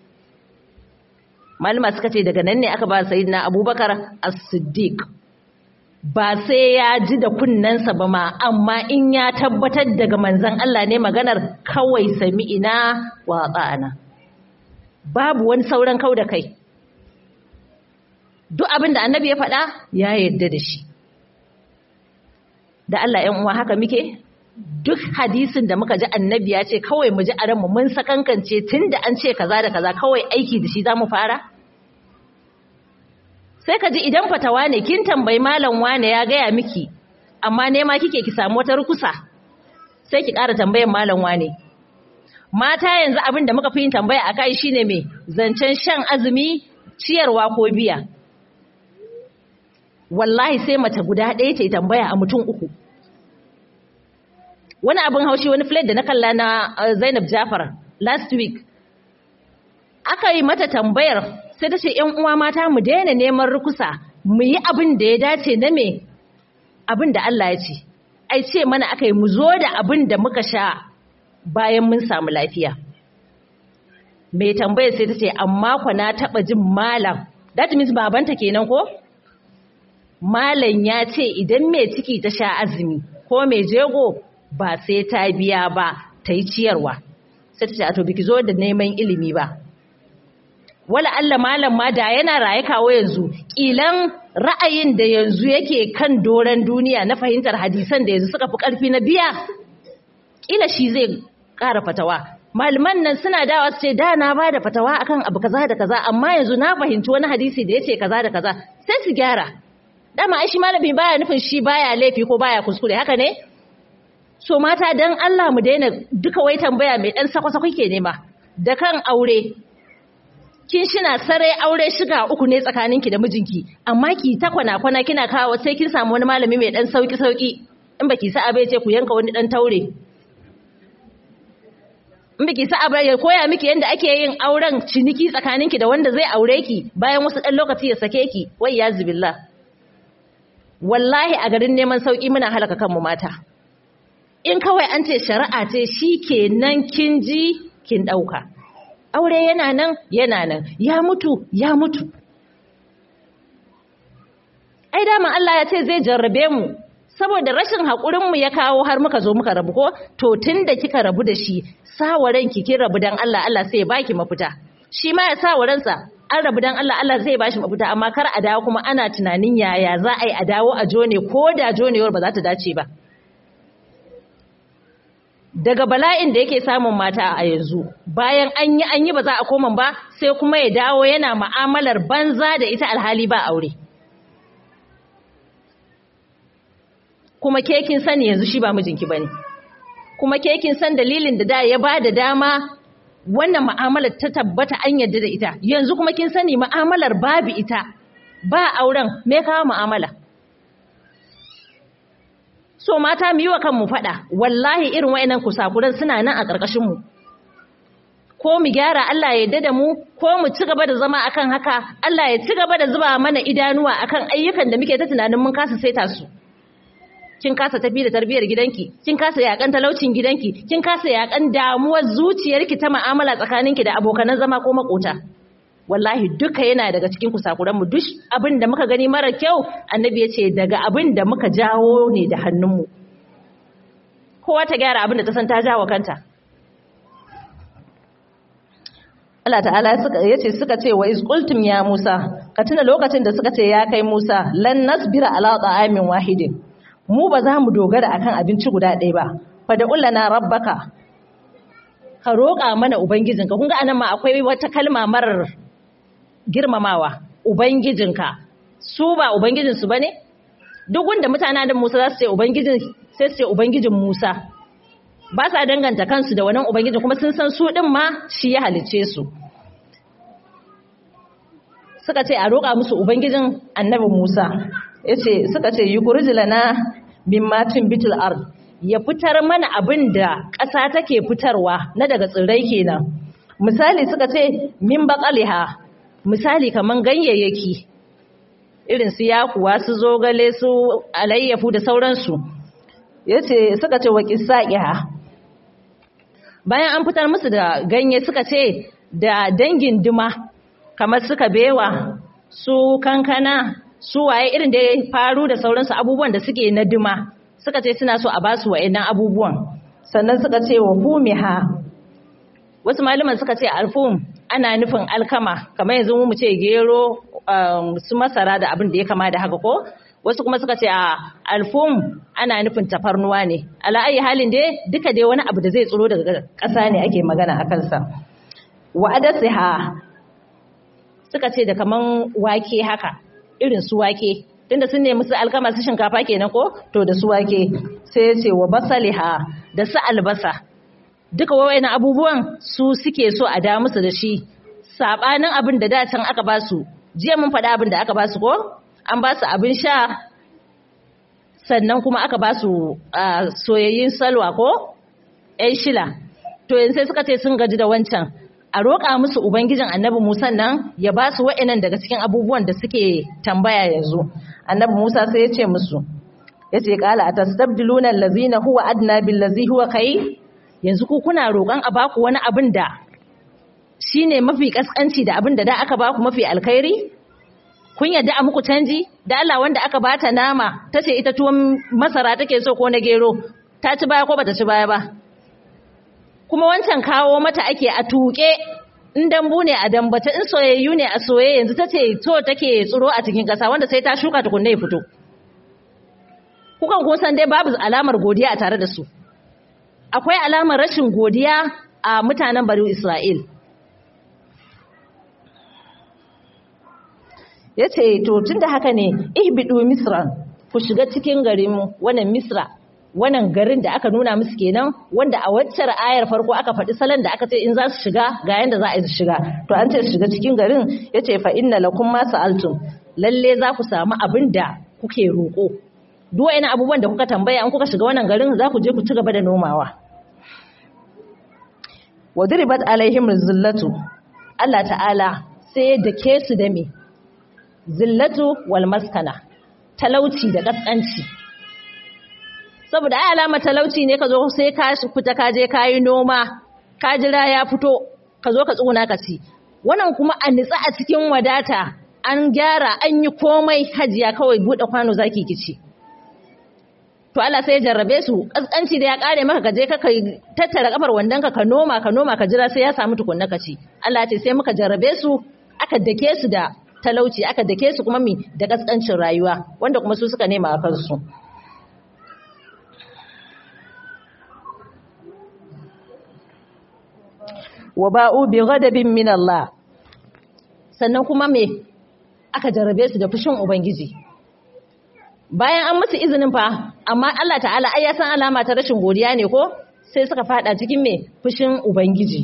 malama suka ce daga nan ne aka ba sayyidina abubakar as-siddiq ba sai ya ji da kunnensa ba ma amma in ya tabbatar daga manzon Allah ne maganar kawai sami'ina wa ta'ana babu wani sauran kau da kai duk abin da annabi ya faɗa ya yarda da shi da Allah ‘yan uwa haka muke duk hadisin da muka ji annabi ya ce kawai mu ji a ranmu mun sakankance tun da an ce kaza da kaza kawai aiki da shi za mu fara sai ka ji idan fatawa ne kin tambayi malam wane ya gaya miki amma nema kike ki samu wata rukusa sai ki ƙara tambayan malam wane mata yanzu abin da muka fi yin tambaya a kai shine me zancen shan azumi ciyarwa ko biya wallahi sai mace guda ɗaya ta yi tambaya a mutum uku wani abin haushi wani flat da na kalla na zainab jafar last week aka yi mata tambayar sai ta ce ‘yan uwa mata mu daina neman rukusa mu yi abin da ya dace na me abin da Allah ya ce ai ce mana aka yi mu zo da abin da muka sha bayan mun samu lafiya mai tambayar sai ta ce amma kwa na taɓa jin malam that means babanta kenan ko malam ya ce idan mai ciki ta sha azumi ko mai jego ba sai ta biya ba ta yi ciyarwa sai ta ce a to biki zo da neman ilimi ba wala Allah malam ma da yana raye kawo yanzu kilan ra'ayin da yanzu yake kan doran duniya na fahimtar hadisan da yanzu suka fi karfi na biya kila shi zai ƙara fatawa malaman nan suna dawa su ce da na ba da fatawa akan abu kaza da kaza amma yanzu na fahimci wani hadisi da yace kaza da kaza sai su gyara dama ai shi malami baya nufin shi baya laifi ko baya kuskure haka ne so mata dan Allah mu daina duka wai tambaya mai dan sako-sako ke nema da kan aure kin shina sarai aure shiga uku ne tsakaninki da mijinki amma ki ta kwana-kwana kina kawo sai kin samu wani malami mai dan sauki-sauki in baki sa abai ce ku yanka wani dan taure in baki sa abai ya koya miki yanda ake yin auren ciniki tsakaninki da wanda zai aure ki bayan wasu dan lokaci ya sake ki wai ya zubillah wallahi a garin neman sauki muna halaka kanmu mata in kawai an ce shari'a ce shi kenan kin ji kin ɗauka aure yana nan yana nan ya mutu ya mutu ai dama Allah ya ce zai jarrabe mu saboda rashin haƙurinmu ya kawo har muka zo muka rabu ko to tun da kika rabu da shi sawaran ki kin rabu dan Allah Allah sai ya baki mafita shi ma ya sawaransa an rabu dan Allah Allah zai bashi mafita amma kar a dawo kuma ana tunanin yaya za a yi a dawo a jone ko da jonewar ba za ta dace ba daga bala'in da yake samun mata a yanzu bayan an yi an yi ba za a koma ba sai kuma ya dawo yana ma'amalar banza da ita alhali ba aure kuma ke kin sani yanzu shi ba mijinki bane kuma ke kin san dalilin da da ya bada dama wannan mu'amalar ta tabbata an yarda da ita yanzu kuma kin sani mu'amalar babu ita ba auren me kawo mu'amala so mata mu yi wa kanmu faɗa wallahi irin wayannan kusakuran suna nan a ƙarƙashin mu ko mu gyara Allah ya yarda da mu ko mu ci gaba da zama akan haka Allah ya ci gaba da zuba mana idanuwa akan ayyukan da muke ta tunanin mun kasa saita su kin kasa tafi da tarbiyar gidanki kin kasa yakan talaucin gidanki kin kasa yakan damuwar zuciyarki ta mu'amala tsakaninki da abokanan zama ko makota wallahi duka yana daga cikin kusakuranmu duk abin da muka gani mara kyau annabi ya ce daga abin da muka jawo ne da hannunmu kowa ta gyara abin da ta san ta jawo kanta Allah ta'ala suka yace suka ce wa iz qultum ya Musa ka tuna lokacin da suka ce ya kai Musa lan nasbira ala ta'amin wahidin mu ba za mu dogara akan abinci guda ɗaya ba fa da ullana rabbaka ka roƙa mana ubangijinka kun ga anan ma akwai wata kalma marar girmamawa ubangijinka su ba ubangijinsu bane duk wanda mutanen da Musa za su ce ubangijin sai su ce ubangijin Musa ba sa danganta kansu da wannan ubangijin kuma sun san su din ma shi ya halicce su suka ce a roƙa musu ubangijin annabi Musa yace suka ce yukhruj lana mimma bitul ard ya fitar mana abin da ƙasa take fitarwa na daga tsirrai kenan misali suka ce min baqaliha misali kaman ganyayyaki irin su yakuwa su zogale su alayyafu da sauransu yace suka ce wa qisaqiha bayan an fitar musu da ganye suka ce da dangin duma kamar suka bewa su kankana su waye irin da ya faru da sauransu abubuwan da suke na duma suka ce suna so a basu wa'annan abubuwan sannan suka ce wa fumiha wasu malaman suka ce alfum ana nufin alkama kamar yanzu mu ce gero su masara da abin da ya kama da haka ko wasu kuma suka ce a alfum ana nufin tafarnuwa ne ala'ayi halin dai duka dai wani abu da zai tsoro daga ƙasa ne ake magana a kansa wa adasiha suka ce da kaman wake haka irin su wake tunda sun nemi su alkama su shinkafa kenan ko to da su wake sai ya ce wa basaliha da su albasa duka wawaina abubuwan su suke so a da musu da shi sabanin abin da dacin aka ba su jiya mun faɗa abin da aka ba su ko an ba su abin sha sannan kuma aka ba su soyayyin salwa ko ‘yan shila to yanzu sai suka ce sun gaji da wancan a roƙa musu ubangijin annabi musa nan ya ba su wa'inan daga cikin abubuwan da suke tambaya yanzu annabi musa sai ya ce musu ya ce ƙala a tastabdiluna lazina huwa adna bil lazi huwa kai yanzu ku kuna roƙon a baku wani abin da shine mafi kaskanci da abin da da aka baku mafi alkhairi kun yadda a muku canji da Allah wanda aka bata nama tace ita tuwon masara take so ko na gero ta ci baya ko bata ci baya ba kuma wancan kawo mata ake a tuke in dambu ne a dambata in soyayyu ne a soye yanzu tace to take tsiro a cikin kasa wanda sai ta shuka tukunne ya fito kukan kun san dai babu alamar godiya a tare da su akwai alamar rashin godiya a mutanen bari Isra'il ya ce to tun da haka ne ihbidu misran ku shiga cikin garin wannan misra wannan garin da aka nuna musu kenan wanda a waccar ayar farko aka faɗi salon da aka ce in za su shiga ga yanda za a yi su shiga to an ce shiga cikin garin ya ce fa inna lakum ma sa'altum lalle za ku samu abin da kuke roƙo duk wani abubuwan da kuka tambaya in kuka shiga wannan garin za ku je ku ci gaba da nomawa wa duribat alaihim zillatu Allah ta'ala sai da ke su da me zillatu wal maskana talauci da kaskanci saboda ai alama talauci ne ka zo sai ka fita ka je ka yi noma ka jira ya fito ka zo ka tsuna ka ci wannan kuma a nitsa a cikin wadata an gyara an yi komai hajiya kawai bude kwano zaki kici to Allah sai ya jarrabe su kaskanci da ya kare maka ka je ka tattara kafar wandan ka ka noma ka noma ka jira sai ya samu tukunna ka ci Allah ya ce sai muka jarrabe su aka dake su da talauci aka dake su kuma mi da kaskancin rayuwa wanda kuma su suka nema a kansu wa ba'u bi ghadabin min Allah sannan kuma me aka jarrabe su da fushin ubangiji bayan an musu izinin fa amma Allah ta'ala ai ya san alama ta rashin godiya ne ko sai suka fada cikin me fushin ubangiji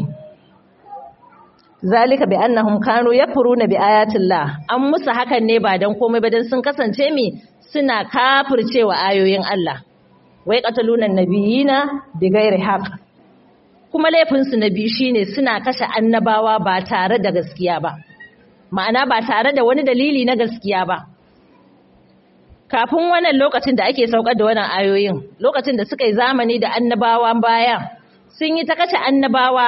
zalika bi annahum kanu yakfuruna bi ayatillah an musu hakan ne ba dan komai ba dan sun kasance mi suna kafircewa ayoyin Allah wai qataluna nabiyina bi ghairi haqq kuma laifin su nabi shine suna kashe annabawa ba tare da gaskiya ba ma'ana ba tare da wani dalili na gaskiya ba kafin wannan lokacin da ake saukar da wannan ayoyin lokacin da suka yi zamani da annabawa baya sun yi ta kashe annabawa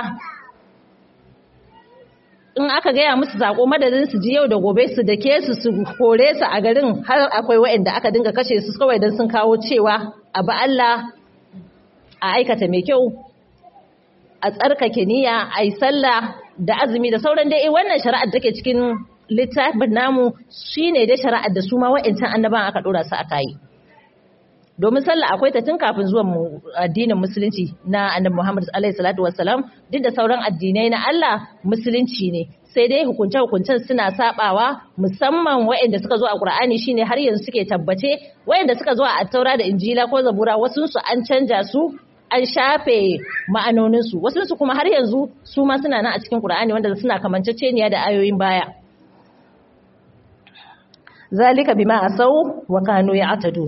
in aka gaya musu sako madadin su ji yau da gobe su dake su su kore su a garin har akwai waɗanda aka dinga kashe su kawai don sun kawo cewa abu Allah a aikata mai kyau a tsarkake niyya a yi sallah da azumi da sauran dai wannan shari'ar da take cikin littafin namu shine dai shari'ar da su ma wa'ancan annaban aka dora su aka yi domin sallah akwai ta tun kafin zuwan mu addinin musulunci na annabi Muhammad alaihi salatu wassalam duk da sauran addinai na Allah musulunci ne sai dai hukunce hukuncen suna sabawa musamman waɗanda suka zo a Qur'ani shine har yanzu suke tabbace waɗanda suka zo a Taura da Injila ko Zabura wasu su an canja su an shafe ma'anonin su wasu su kuma har yanzu su ma suna nan a cikin Qur'ani wanda suna kamanceceniya da ayoyin baya zalika bima asau wa kanu ya'tadun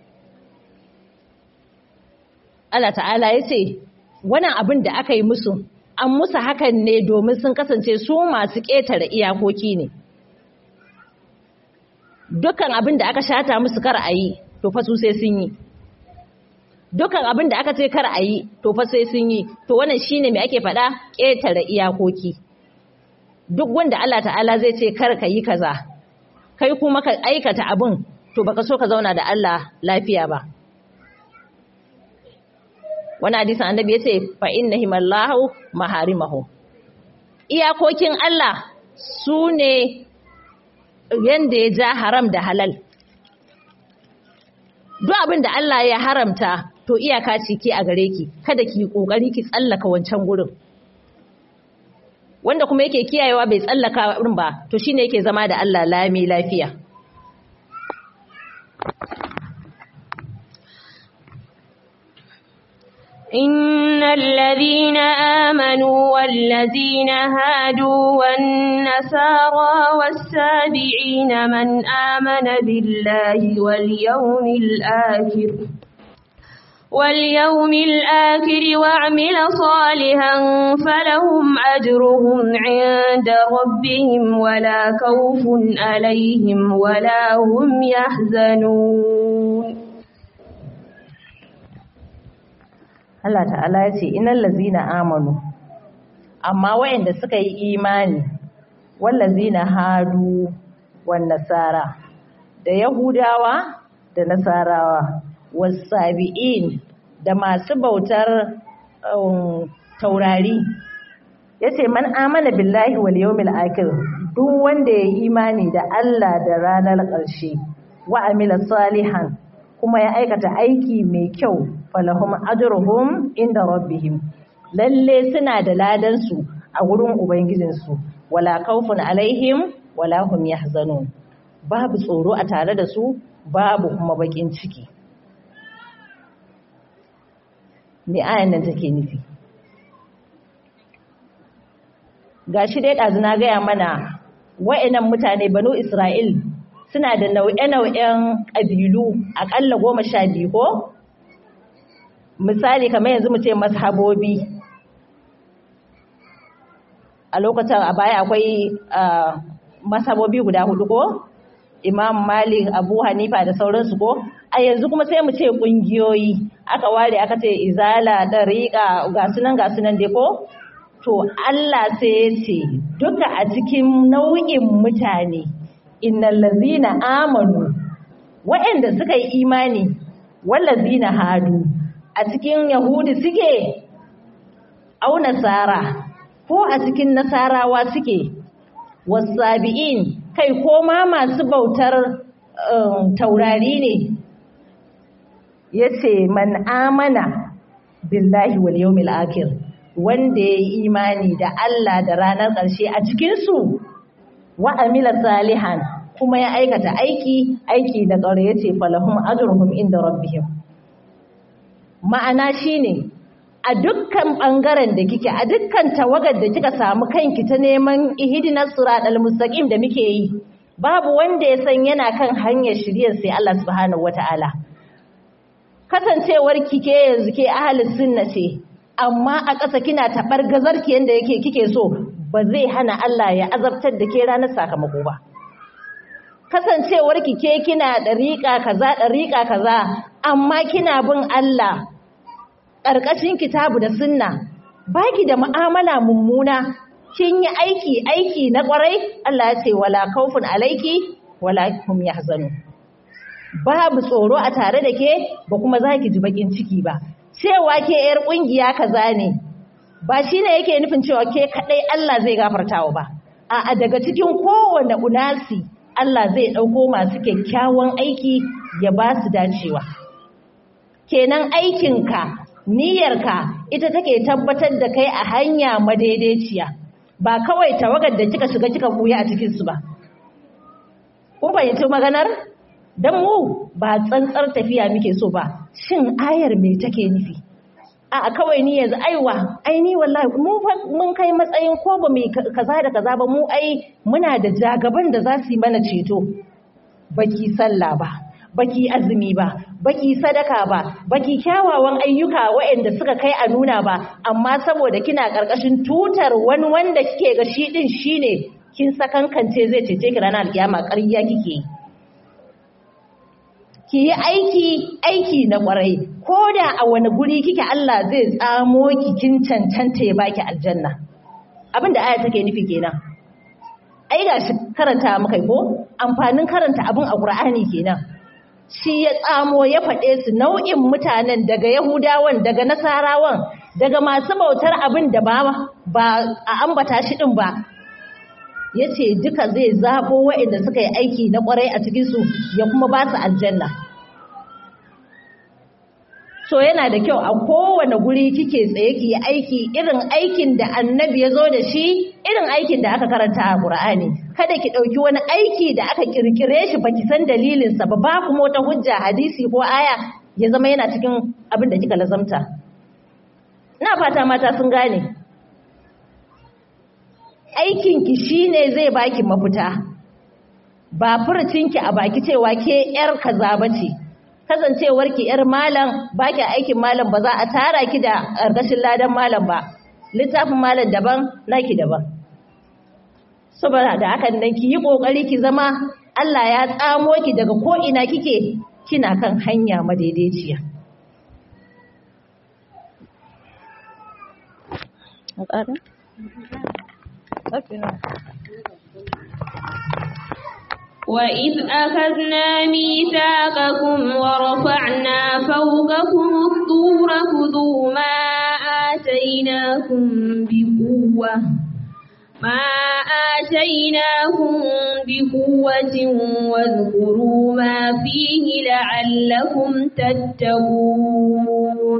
Allah ta'ala ya ce wannan abin da aka yi musu an musu hakan ne domin sun kasance su masu ƙetare iyakoki ne dukkan abin da aka shata musu kar a yi to fa su sai sun yi dukkan abin da aka ce kar a yi to fa sai sun yi to wannan shine me ake faɗa ƙetare iyakoki duk wanda Allah ta'ala zai ce kar ka yi kaza kai kuma ka aikata abin to baka so ka zauna da Allah lafiya ba wani hadisin annabi ya ce fa inna himallahu maharimahu iyakokin Allah su ne yanda ya ja haram da halal duk abin da Allah ya haramta to iyaka ce ke a gare ki kada ki kokari ki tsallaka wancan gurin wanda kuma yake kiyayewa bai tsallaka wurin ba to shine yake zama da Allah lami lafiya إن الذين آمنوا والذين هادوا والنسارى والسابعين من آمن بالله واليوم الآخر واليوم الآخر وعمل صالحا فلهم أجرهم عند ربهم ولا خوف عليهم ولا هم يحزنون Allah ta'ala ya ce inal lazina amanu amma wayanda suka yi imani wal lazina hadu wan nasara da yahudawa da nasarawa wasabi'in da masu bautar um, taurari yace man amana billahi wal yawmil akhir duk wanda ya yi imani da Allah da ranar ƙarshe wa amila salihan kuma ya aikata aiki mai kyau falahum ajruhum inda rabbihim lalle suna da ladan su a gurin ubangijin su wala khawfun alaihim wala hum yahzanun babu tsoro a tare da su babu kuma bakin ciki me ayan nan take nufi gashi dai ɗazu na gaya mana wa'annan mutane banu isra'il suna da nau'e-nau'en ƙabilu aƙalla goma sha biyu ko misali kamar yanzu mu ce mazhabobi a lokacin a baya akwai mazhabobi guda hudu ko imam malik abu hanifa da sauransu ko a yanzu kuma sai mu ce ƙungiyoyi aka ware aka ce izala dariƙa ga sunan ga sunan dai ko to Allah sai ya ce duka a cikin nau'in mutane innal ladzina amanu waɗanda suka yi imani wallazina hadu a cikin yahudi suke au nasara ko a cikin nasarawa suke wasabi'in kai ko ma masu bautar taurari ne yace man amana billahi wal yawmil akhir wanda ya yi imani da Allah da ranar ƙarshe a cikinsu wa amila salihan kuma ya aikata aiki aiki da ƙaure ya ce falahum ajruhum inda rabbihim ma'ana shine a dukkan ɓangaren da kike a dukkan tawagar da kika samu kanki ta neman ihdinas siratal mustaqim da muke yi babu wanda ya san yana kan hanyar shiryar sai Allah subhanahu wataala kasancewar kike yanzu ke ahlus sunna ce amma a ƙasa kina taɓar gazarki yadda yake kike so ba zai hana Allah ya azabtar da ke ranar sakamako ba. Kasancewar ki ke kina ɗariƙa kaza ɗariƙa kaza amma kina bin Allah ƙarƙashin kitabu da sunna baki da mu'amala mummuna kin yi aiki aiki na ƙwarai Allah ya ce wala kaufun alaiki wala hum yahzanu babu tsoro a tare da ke ba kuma za ki ji bakin ciki ba cewa ke ‘yar ƙungiya kaza ne ba shine yake nufin cewa ke kadai Allah zai gafartawa ba a'a daga cikin kowane unasi Allah zai dauko masu kyakkyawan aiki ya ba su dacewa kenan aikinka niyyarka ita take tabbatar da kai a hanya madaidaiciya ba kawai tawagar da kika shiga kika buya a cikin su ba kun fahimci maganar dan mu ba tsantsar tafiya muke so ba shin ayar me take nufi a kawai ni yanzu aiwa ai ni wallahi mu mun kai matsayin ko ba mu kaza da kaza ba mu ai muna da jagaban da za su yi mana ceto baki sallah ba baki azumi ba baki sadaka ba baki kyawawan ayyuka waɗanda suka kai a nuna ba amma saboda kina ƙarƙashin tutar wani wanda kike ga shi din shine kin sakankance zai cece ki ranar alkiyama ƙarya kike ki yi aiki aiki na ƙwarai ko da a wani guri kike Allah zai tsamo ki kin cancanta ya baki aljanna abin da aya take nufi kenan ai gashi karanta muka ko amfanin karanta abin a Qur'ani kenan shi ya tsamo ya faɗe su nau'in mutanen daga Yahudawan daga Nasarawan daga masu bautar abin da ba ba a ambata shi din ba yace duka zai zabo waɗanda suka yi aiki na ƙwarai a cikin su ya kuma ba su aljanna so yana da kyau a kowane guri kike tsaye ki yi aiki irin aikin da annabi ya zo da shi irin aikin da aka karanta a Qur'ani kada ki ɗauki wani aiki da aka kirkire shi baki san dalilinsa ba ba kuma wata hujja hadisi ko aya ya zama yana cikin abin da kika lazamta ina fata mata sun gane aikin ki shine zai baki mafita ba furcinki a baki cewa ke yar kaza bace kasancewar ki yar malam baki aikin malam ba za a tara ki da ƙarƙashin ladan malam ba littafin malam daban naki daban saboda da hakan nan ki yi kokari ki zama Allah ya tsamo ki daga ko ina kike kina kan hanya madaidaiciya وإذ أخذنا ميثاقكم ورفعنا فوقكم الطور خذوا ما آتيناكم بقوة ما آتيناكم بقوة واذكروا ما فيه لعلكم تتقون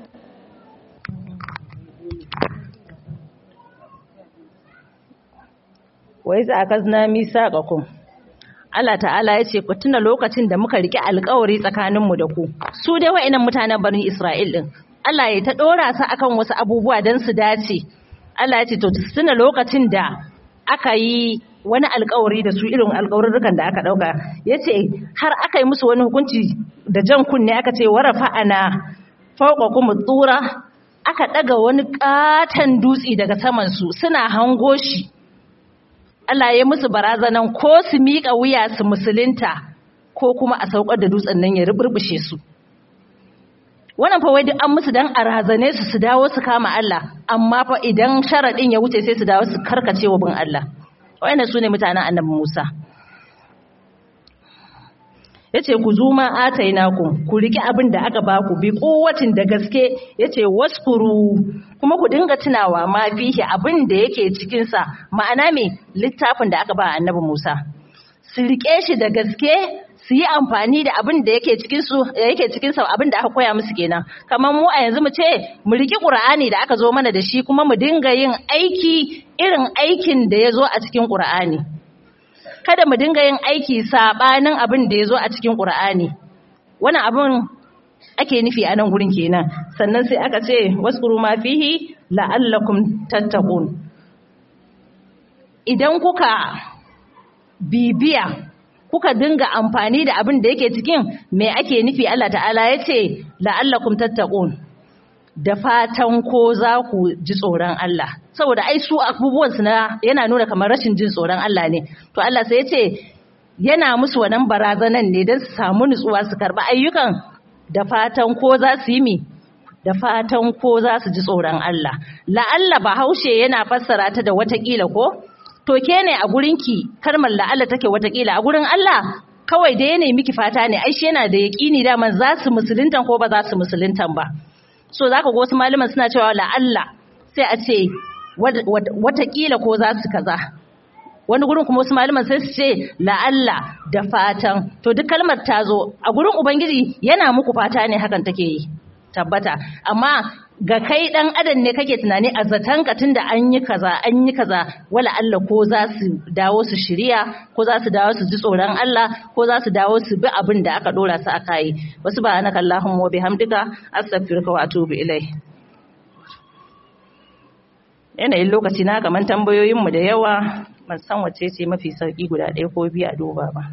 وإذ أخذنا ميثاقكم Allah ta'ala ya ce ku tuna lokacin da muka rike alkawari tsakaninmu da ku su dai wa'annan mutanen barin Isra'il din Allah ya ta dora su akan wasu abubuwa don su dace Allah ya ce to tuna lokacin da aka yi wani alkawari da su irin alkawarurrukan da aka dauka yace har aka yi musu wani hukunci da jan kunne aka ce warafa ana fawqakum tsura aka daga wani katan dutse daga saman su suna hango shi Allah ya musu barazanan ko su miƙa wuya su musulunta ko kuma a saukar da dutsen nan ya ruburbushe su wannan fa wai duk an musu dan a razane su su dawo su kama Allah amma fa idan sharadin ya wuce sai su dawo su karkace wa bin Allah wayannan sune mutanen Annabi Musa yace ku zuma atainakum ku riki abin da aka baku bi kuwatin da gaske yace waskuru kuma ku dinga tunawa ma fihi abin da yake cikin sa ma'ana me littafin da aka ba annabi Musa su rike shi da gaske su yi amfani da abin da yake cikin su yake cikin sa abin da aka koya musu kenan kamar mu a yanzu mu ce mu riki Qur'ani da aka zo mana da shi kuma mu dinga yin aiki irin aikin da ya zo a cikin Qur'ani kada mu dinga yin aiki sabanin abin da ya zo a cikin Qur'ani wannan abin ake nufi a nan gurin kenan sannan sai aka ce waskuru ma fihi la'allakum tattaqun idan kuka bibiya kuka dinga amfani da abin da yake cikin me ake nufi Allah ta'ala yace la'allakum tattaqun da fatan ko za ku ji tsoron Allah saboda ai su abubuwan su na yana nuna kamar rashin jin tsoron Allah ne to Allah sai yace yana musu wannan barazanan ne don su samu nutsuwa su karba ayyukan da fatan ko za su yi mi da fatan ko za su ji tsoron Allah la'alla bahaushe yana fassara ta da watakila ko to ke ne a gurinki kalmar la'alla take watakila a gurin Allah kawai da yana miki fata ne ai shi yana da yaƙini daman za su musuluntan ko ba za su musuluntan ba so zaka ga wasu malaman suna cewa la'alla sai a ce watakila ko za su kaza wani gurin kuma wasu malaman sai su ce la'alla da fatan to duk kalmar ta zo a gurin ubangiji yana muku fata ne hakan take yi tabbata amma ga kai dan adam ne kake tunani a zaton ka tunda an yi kaza an yi kaza wala Allah ko za su dawo su shirya ko za su dawo su ji tsoron Allah ko za su dawo su bi abin da aka dora su aka yi wasu ba anaka Allahumma wa bihamdika astaghfiruka wa atubu ilai yanayin lokaci na kaman tambayoyin mu da yawa ban san wace ce mafi sauki guda ɗaya ko biyu a duba ba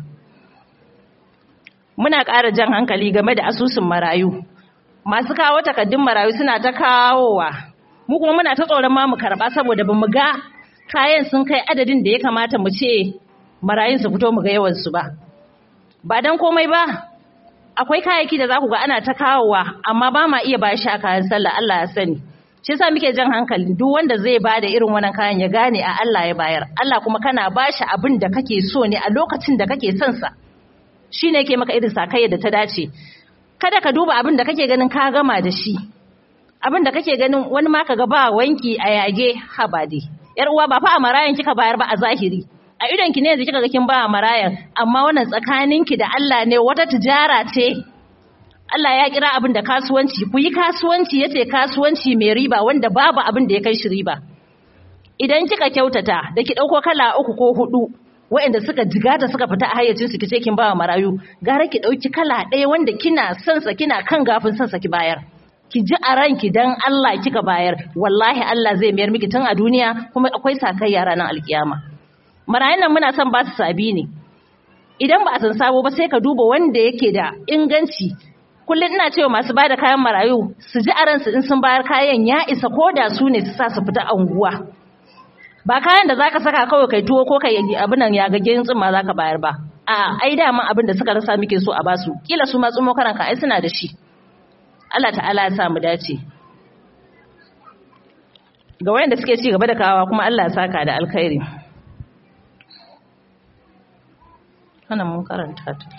muna ƙara jan hankali game da asusun marayu masu kawo takaddun marayu suna ta kawowa mu kuma muna ta tsoron ma mu karba saboda bamu ga kayan sun kai adadin da ya kamata mu ce marayun su fito mu ga yawan su ba ba dan komai ba akwai kayayyaki da za ku ga ana ta kawowa amma ba ma iya bashi a kayan sallah Allah ya sani shi yasa muke jan hankali duk wanda zai bada irin wannan kayan ya gane a Allah ya bayar Allah kuma kana bashi abin da kake so ne a lokacin da kake son sa shine yake maka irin sakayya da ta dace kada ka duba abin da kake ganin ka gama da shi abin da kake ganin wani ma kaga ba wanki a yage habade yar uwa ba fa a marayan kika bayar ba a zahiri a idon ki ne yanzu kika ga kin ba a marayan amma wannan tsakaninki da Allah ne wata tijara ce Allah ya kira abin da kasuwanci ku yi kasuwanci yace kasuwanci mai riba wanda babu abin da ya kai shi riba idan kika kyautata da ki dauko kala uku ko hudu waɗanda suka jigata suka fita a hayyacin su kice kin bawa marayu gara ki dauki kala ɗaya wanda kina son sa kina kan gafin son sa ki bayar ki ji a ranki dan Allah kika bayar wallahi Allah zai mayar miki tun a duniya kuma akwai sakayya ranar alkiyama marayun nan muna son ba su sabi ne idan ba a san sabo ba sai ka duba wanda yake da inganci kullum ina cewa masu bada kayan marayu su ji a ransu in sun bayar kayan ya isa ko da su ne su sa su fita anguwa ba kayan da zaka saka kawai kai tuwo ko kai abin nan ya gage tsumma zaka bayar ba a ai dama abin da suka rasa muke so a basu kila su ma tsumo karanka ai suna da shi Allah ta'ala ya sa mu dace ga wayanda suke ci gaba da kawawa kuma Allah ya saka da alkhairi kana mun karanta ta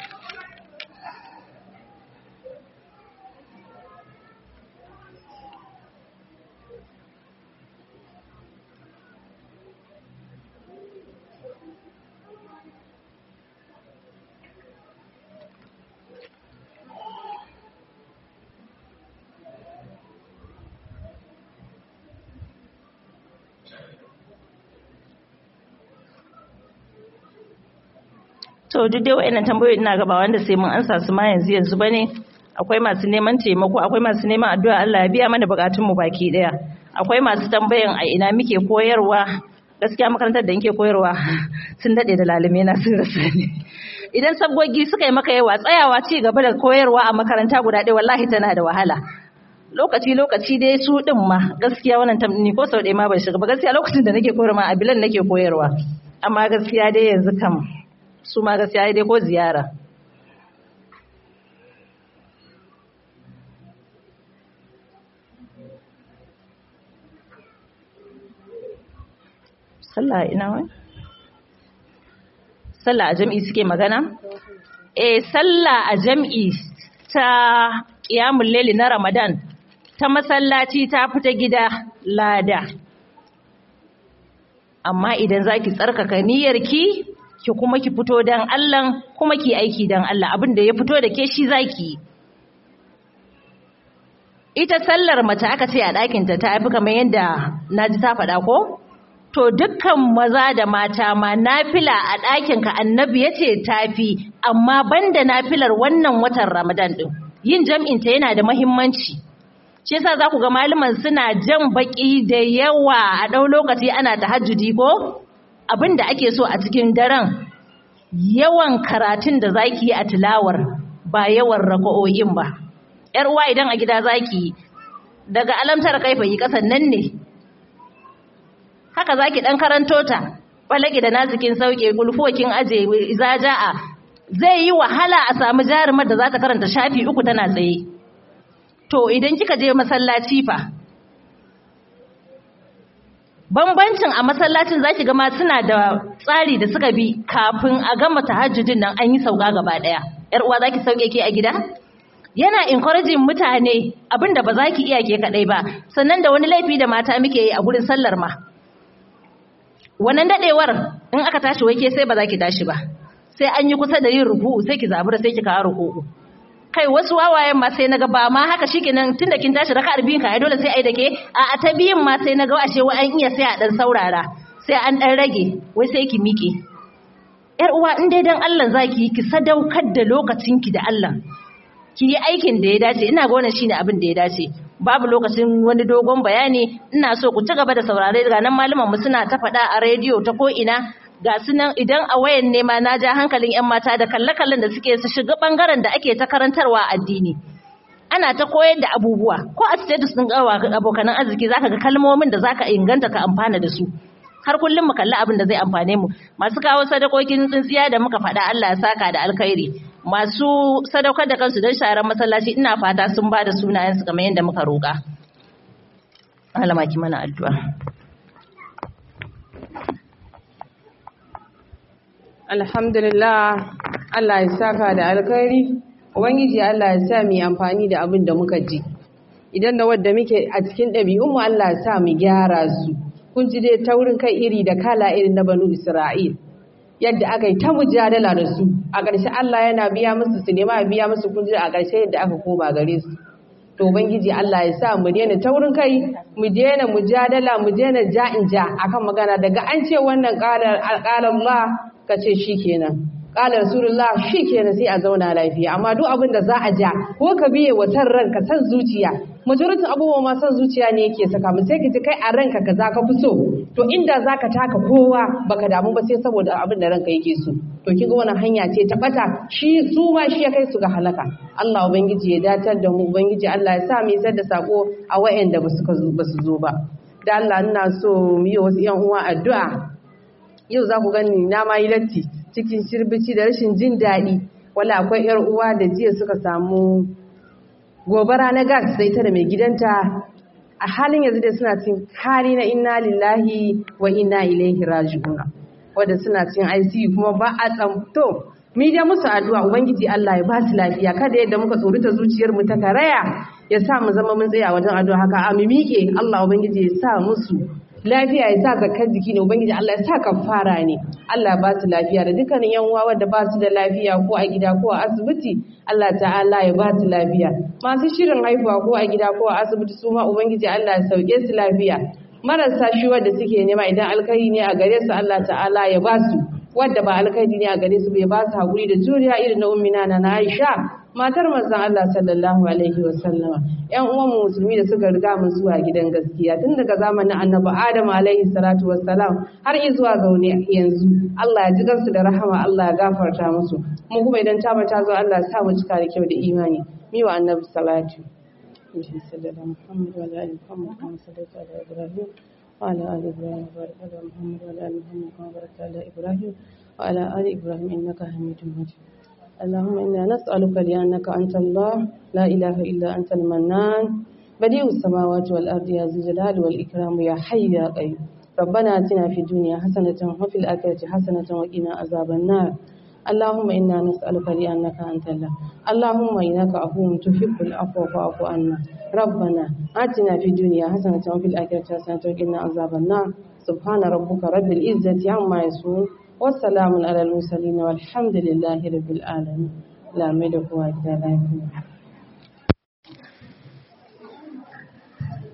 to duk dai wa'annan tambayoyi ina gaba wanda sai mun ansa su ma yanzu yanzu bane akwai masu neman taimako akwai masu neman addu'a Allah ya biya mana bukatun mu baki daya akwai masu tambayan a ina muke koyarwa gaskiya makarantar da nake koyarwa sun dade da lalume na sun rasa ni idan sabgogi suka yi maka yawa tsayawa ci gaba da koyarwa a makaranta guda ɗaya wallahi tana da wahala lokaci lokaci dai su din ma gaskiya wannan ni ko sau ɗaya ma ban shiga ba gaskiya lokacin da nake koyarwa a bilan nake koyarwa amma gaskiya dai yanzu kam su ma gaskiya dai ko ziyara sallah ina wai sallah a jam'i suke magana eh sallah a jam'i ta qiyamul layli na ramadan ta masallaci ta fita gida lada amma idan zaki tsarkaka niyyarki ki kuma ki fito dan Allah kuma ki aiki dan Allah abin da ya fito da ke shi zaki ita sallar mace aka ce a ɗakin ta tafi kamar yadda naji ta faɗa ko to dukkan maza da mata ma nafila a ɗakin ka annabi yace tafi amma banda nafilar wannan watan Ramadan din yin jam'in ta yana da muhimmanci shi yasa za ku ga malaman suna jan baki da yawa a ɗau lokaci ana tahajjudi ko abin da ake so a cikin daren yawan karatun da zaki yi a tilawar ba yawan raka'o'in ba yar uwa idan a gida zaki daga alamtar kaifa yi kasan nan ne haka zaki dan karanto ta balage da nazikin sauke gulfokin aje izaja'a zai yi wahala a samu jarumar da za ta karanta shafi uku tana tsaye to idan kika je masallaci fa bambancin a masallacin zaki ga ma suna da tsari da suka bi kafin a gama tahajjudin nan an yi sauka gaba daya yar uwa zaki sauke ke a gida yana encouraging mutane abinda ba za ki iya ke kadai ba sannan da wani laifi da mata muke yi a gurin sallar ma wannan dadewar in aka tashi wai ke sai ba za ki tashi ba sai an yi kusa da yin ruku'u sai ki zabura sai ki kawo ruku'u kai wasu wawayen ma sai naga ba ma haka shikenan tunda kin tashi raka'ar biyun ka ai dole sai ai dake a a ta biyun ma sai naga ashe wa an iya sai a dan saurara sai an dan rage wai sai ki miƙe yar uwa in dai dan Allah zaki ki sadaukar da lokacin ki da Allah ki yi aikin da ya dace ina ga wannan shine abin da ya dace babu lokacin wani dogon bayani ina so ku ci gaba da saurare daga nan malaman mu suna ta faɗa a rediyo ta ko ina ga su nan idan a wayan nema na ja hankalin 'yan mata da kalle-kallen da suke su shiga bangaren da ake ta karantarwa addini ana ta koyar da abubuwa ko a status ɗin abokanan arziki zaka ga kalmomin da zaka inganta ka amfana da su har kullum mu kalli abin da zai amfane mu masu kawo sadakokin tsintsiya da muka faɗa Allah ya saka da alkhairi masu sadaukar da kansu don sharar masallaci ina fata sun ba da sunayensu kamar yadda muka roƙa Allah ki mana addu'a Alhamdulillah Allah ya saka da alkhairi Ubangiji Allah ya sa mu amfani da abin da muka ji idan da wadda muke a cikin ɗabi'unmu Allah ya sa mu gyara su kun ji dai taurin kai iri da kala irin na banu Isra'il yadda aka yi ta mujadala da su a ƙarshe Allah yana biya musu su nema biya musu kun ji a ƙarshe yadda aka koma gare su to ubangiji Allah ya sa mu daina taurin kai mu daina mujadala mu daina ja'in ja akan magana daga an ce wannan qalar Allah ka ce shikenan qala rasulullah shikenan sai a zauna lafiya amma duk abin da za a ja ko ka biye wa san ranka san zuciya majoritin abubuwa ma san zuciya ne yake saka mu sai ka ji kai a ranka kaza ka fi so to inda zaka taka kowa baka damu ba sai saboda abin da ranka yake so to kinga wannan hanya ce ta bata shi su ma shi ya kai su ga halaka Allah ubangiji ya datar da mu ubangiji Allah ya sa mu isar da sako a wayanda ba su ba su zo ba da Allah ina so mu yi wasu yan uwa addu'a yau za ku gani na ma yi latti cikin shirbici da rashin jin daɗi wala akwai yar uwa da jiya suka samu gobara na gas sai ta da mai gidanta a halin yanzu da suna cin hali na inna lillahi wa inna ilaihi raji'un wanda suna cin ICU kuma ba a tsamto mi da musu addu'a ubangiji Allah ya ba su lafiya kada yadda muka tsorita zuciyar mu ta karaya ya sa mu zama mun tsaya wajen addu'a haka a mi miƙe Allah ubangiji ya sa musu lafiya ya sa zakar jiki ne ubangiji Allah ya sa kafara ne Allah ba su lafiya da dukkanin yan uwa wanda ba su da lafiya ko a gida ko a asibiti Allah ta'ala ya ba su lafiya masu shirin haihuwa ko a gida ko a asibiti su ma ubangiji Allah ya sauke su lafiya marasa shi wanda suke nema idan alkhairi ne a gare su Allah ta'ala ya ba su wadda ba alkhairi ne a gare su bai ba su hakuri da juriya irin na ummina na Aisha matar manzon Allah sallallahu alaihi wa sallama ƴan uwan musulmi da suka riga mu zuwa gidan gaskiya tun daga zamanin Annabi Adam alaihi salatu wassalam har zuwa gaune yanzu Allah ya ji gansu da rahama Allah ya gafarta musu mu kuma idan ta mata zo Allah ya sa mu cika da kyau da imani mi wa Annabi salatu sallallahu Muhammad wa ali Muhammad kama sallaita ala Ibrahim وعلى آل إبراهيم وبارك على محمد وعلى آل محمد كما باركت على إبراهيم وعلى آل إبراهيم إنك حميد مجيد اللهم إنا نسألك لأنك أنت الله لا إله إلا أنت المنان بديع السماوات والأرض يا ذي الجلال والإكرام يا حي يا قيوم ربنا آتنا في الدنيا حسنة وفي الآخرة حسنة وقنا عذاب النار اللهم إنا نسألك لأنك أنت الله اللهم إنك عفو تحب العفو فاعف عنا ربنا آتنا في الدنيا حسنة وفي الآخرة حسنة وقنا عذاب النار سبحان ربك رب العزة عما يصفون والسلام على المرسلين والحمد لله رب العالمين لا ملك ولا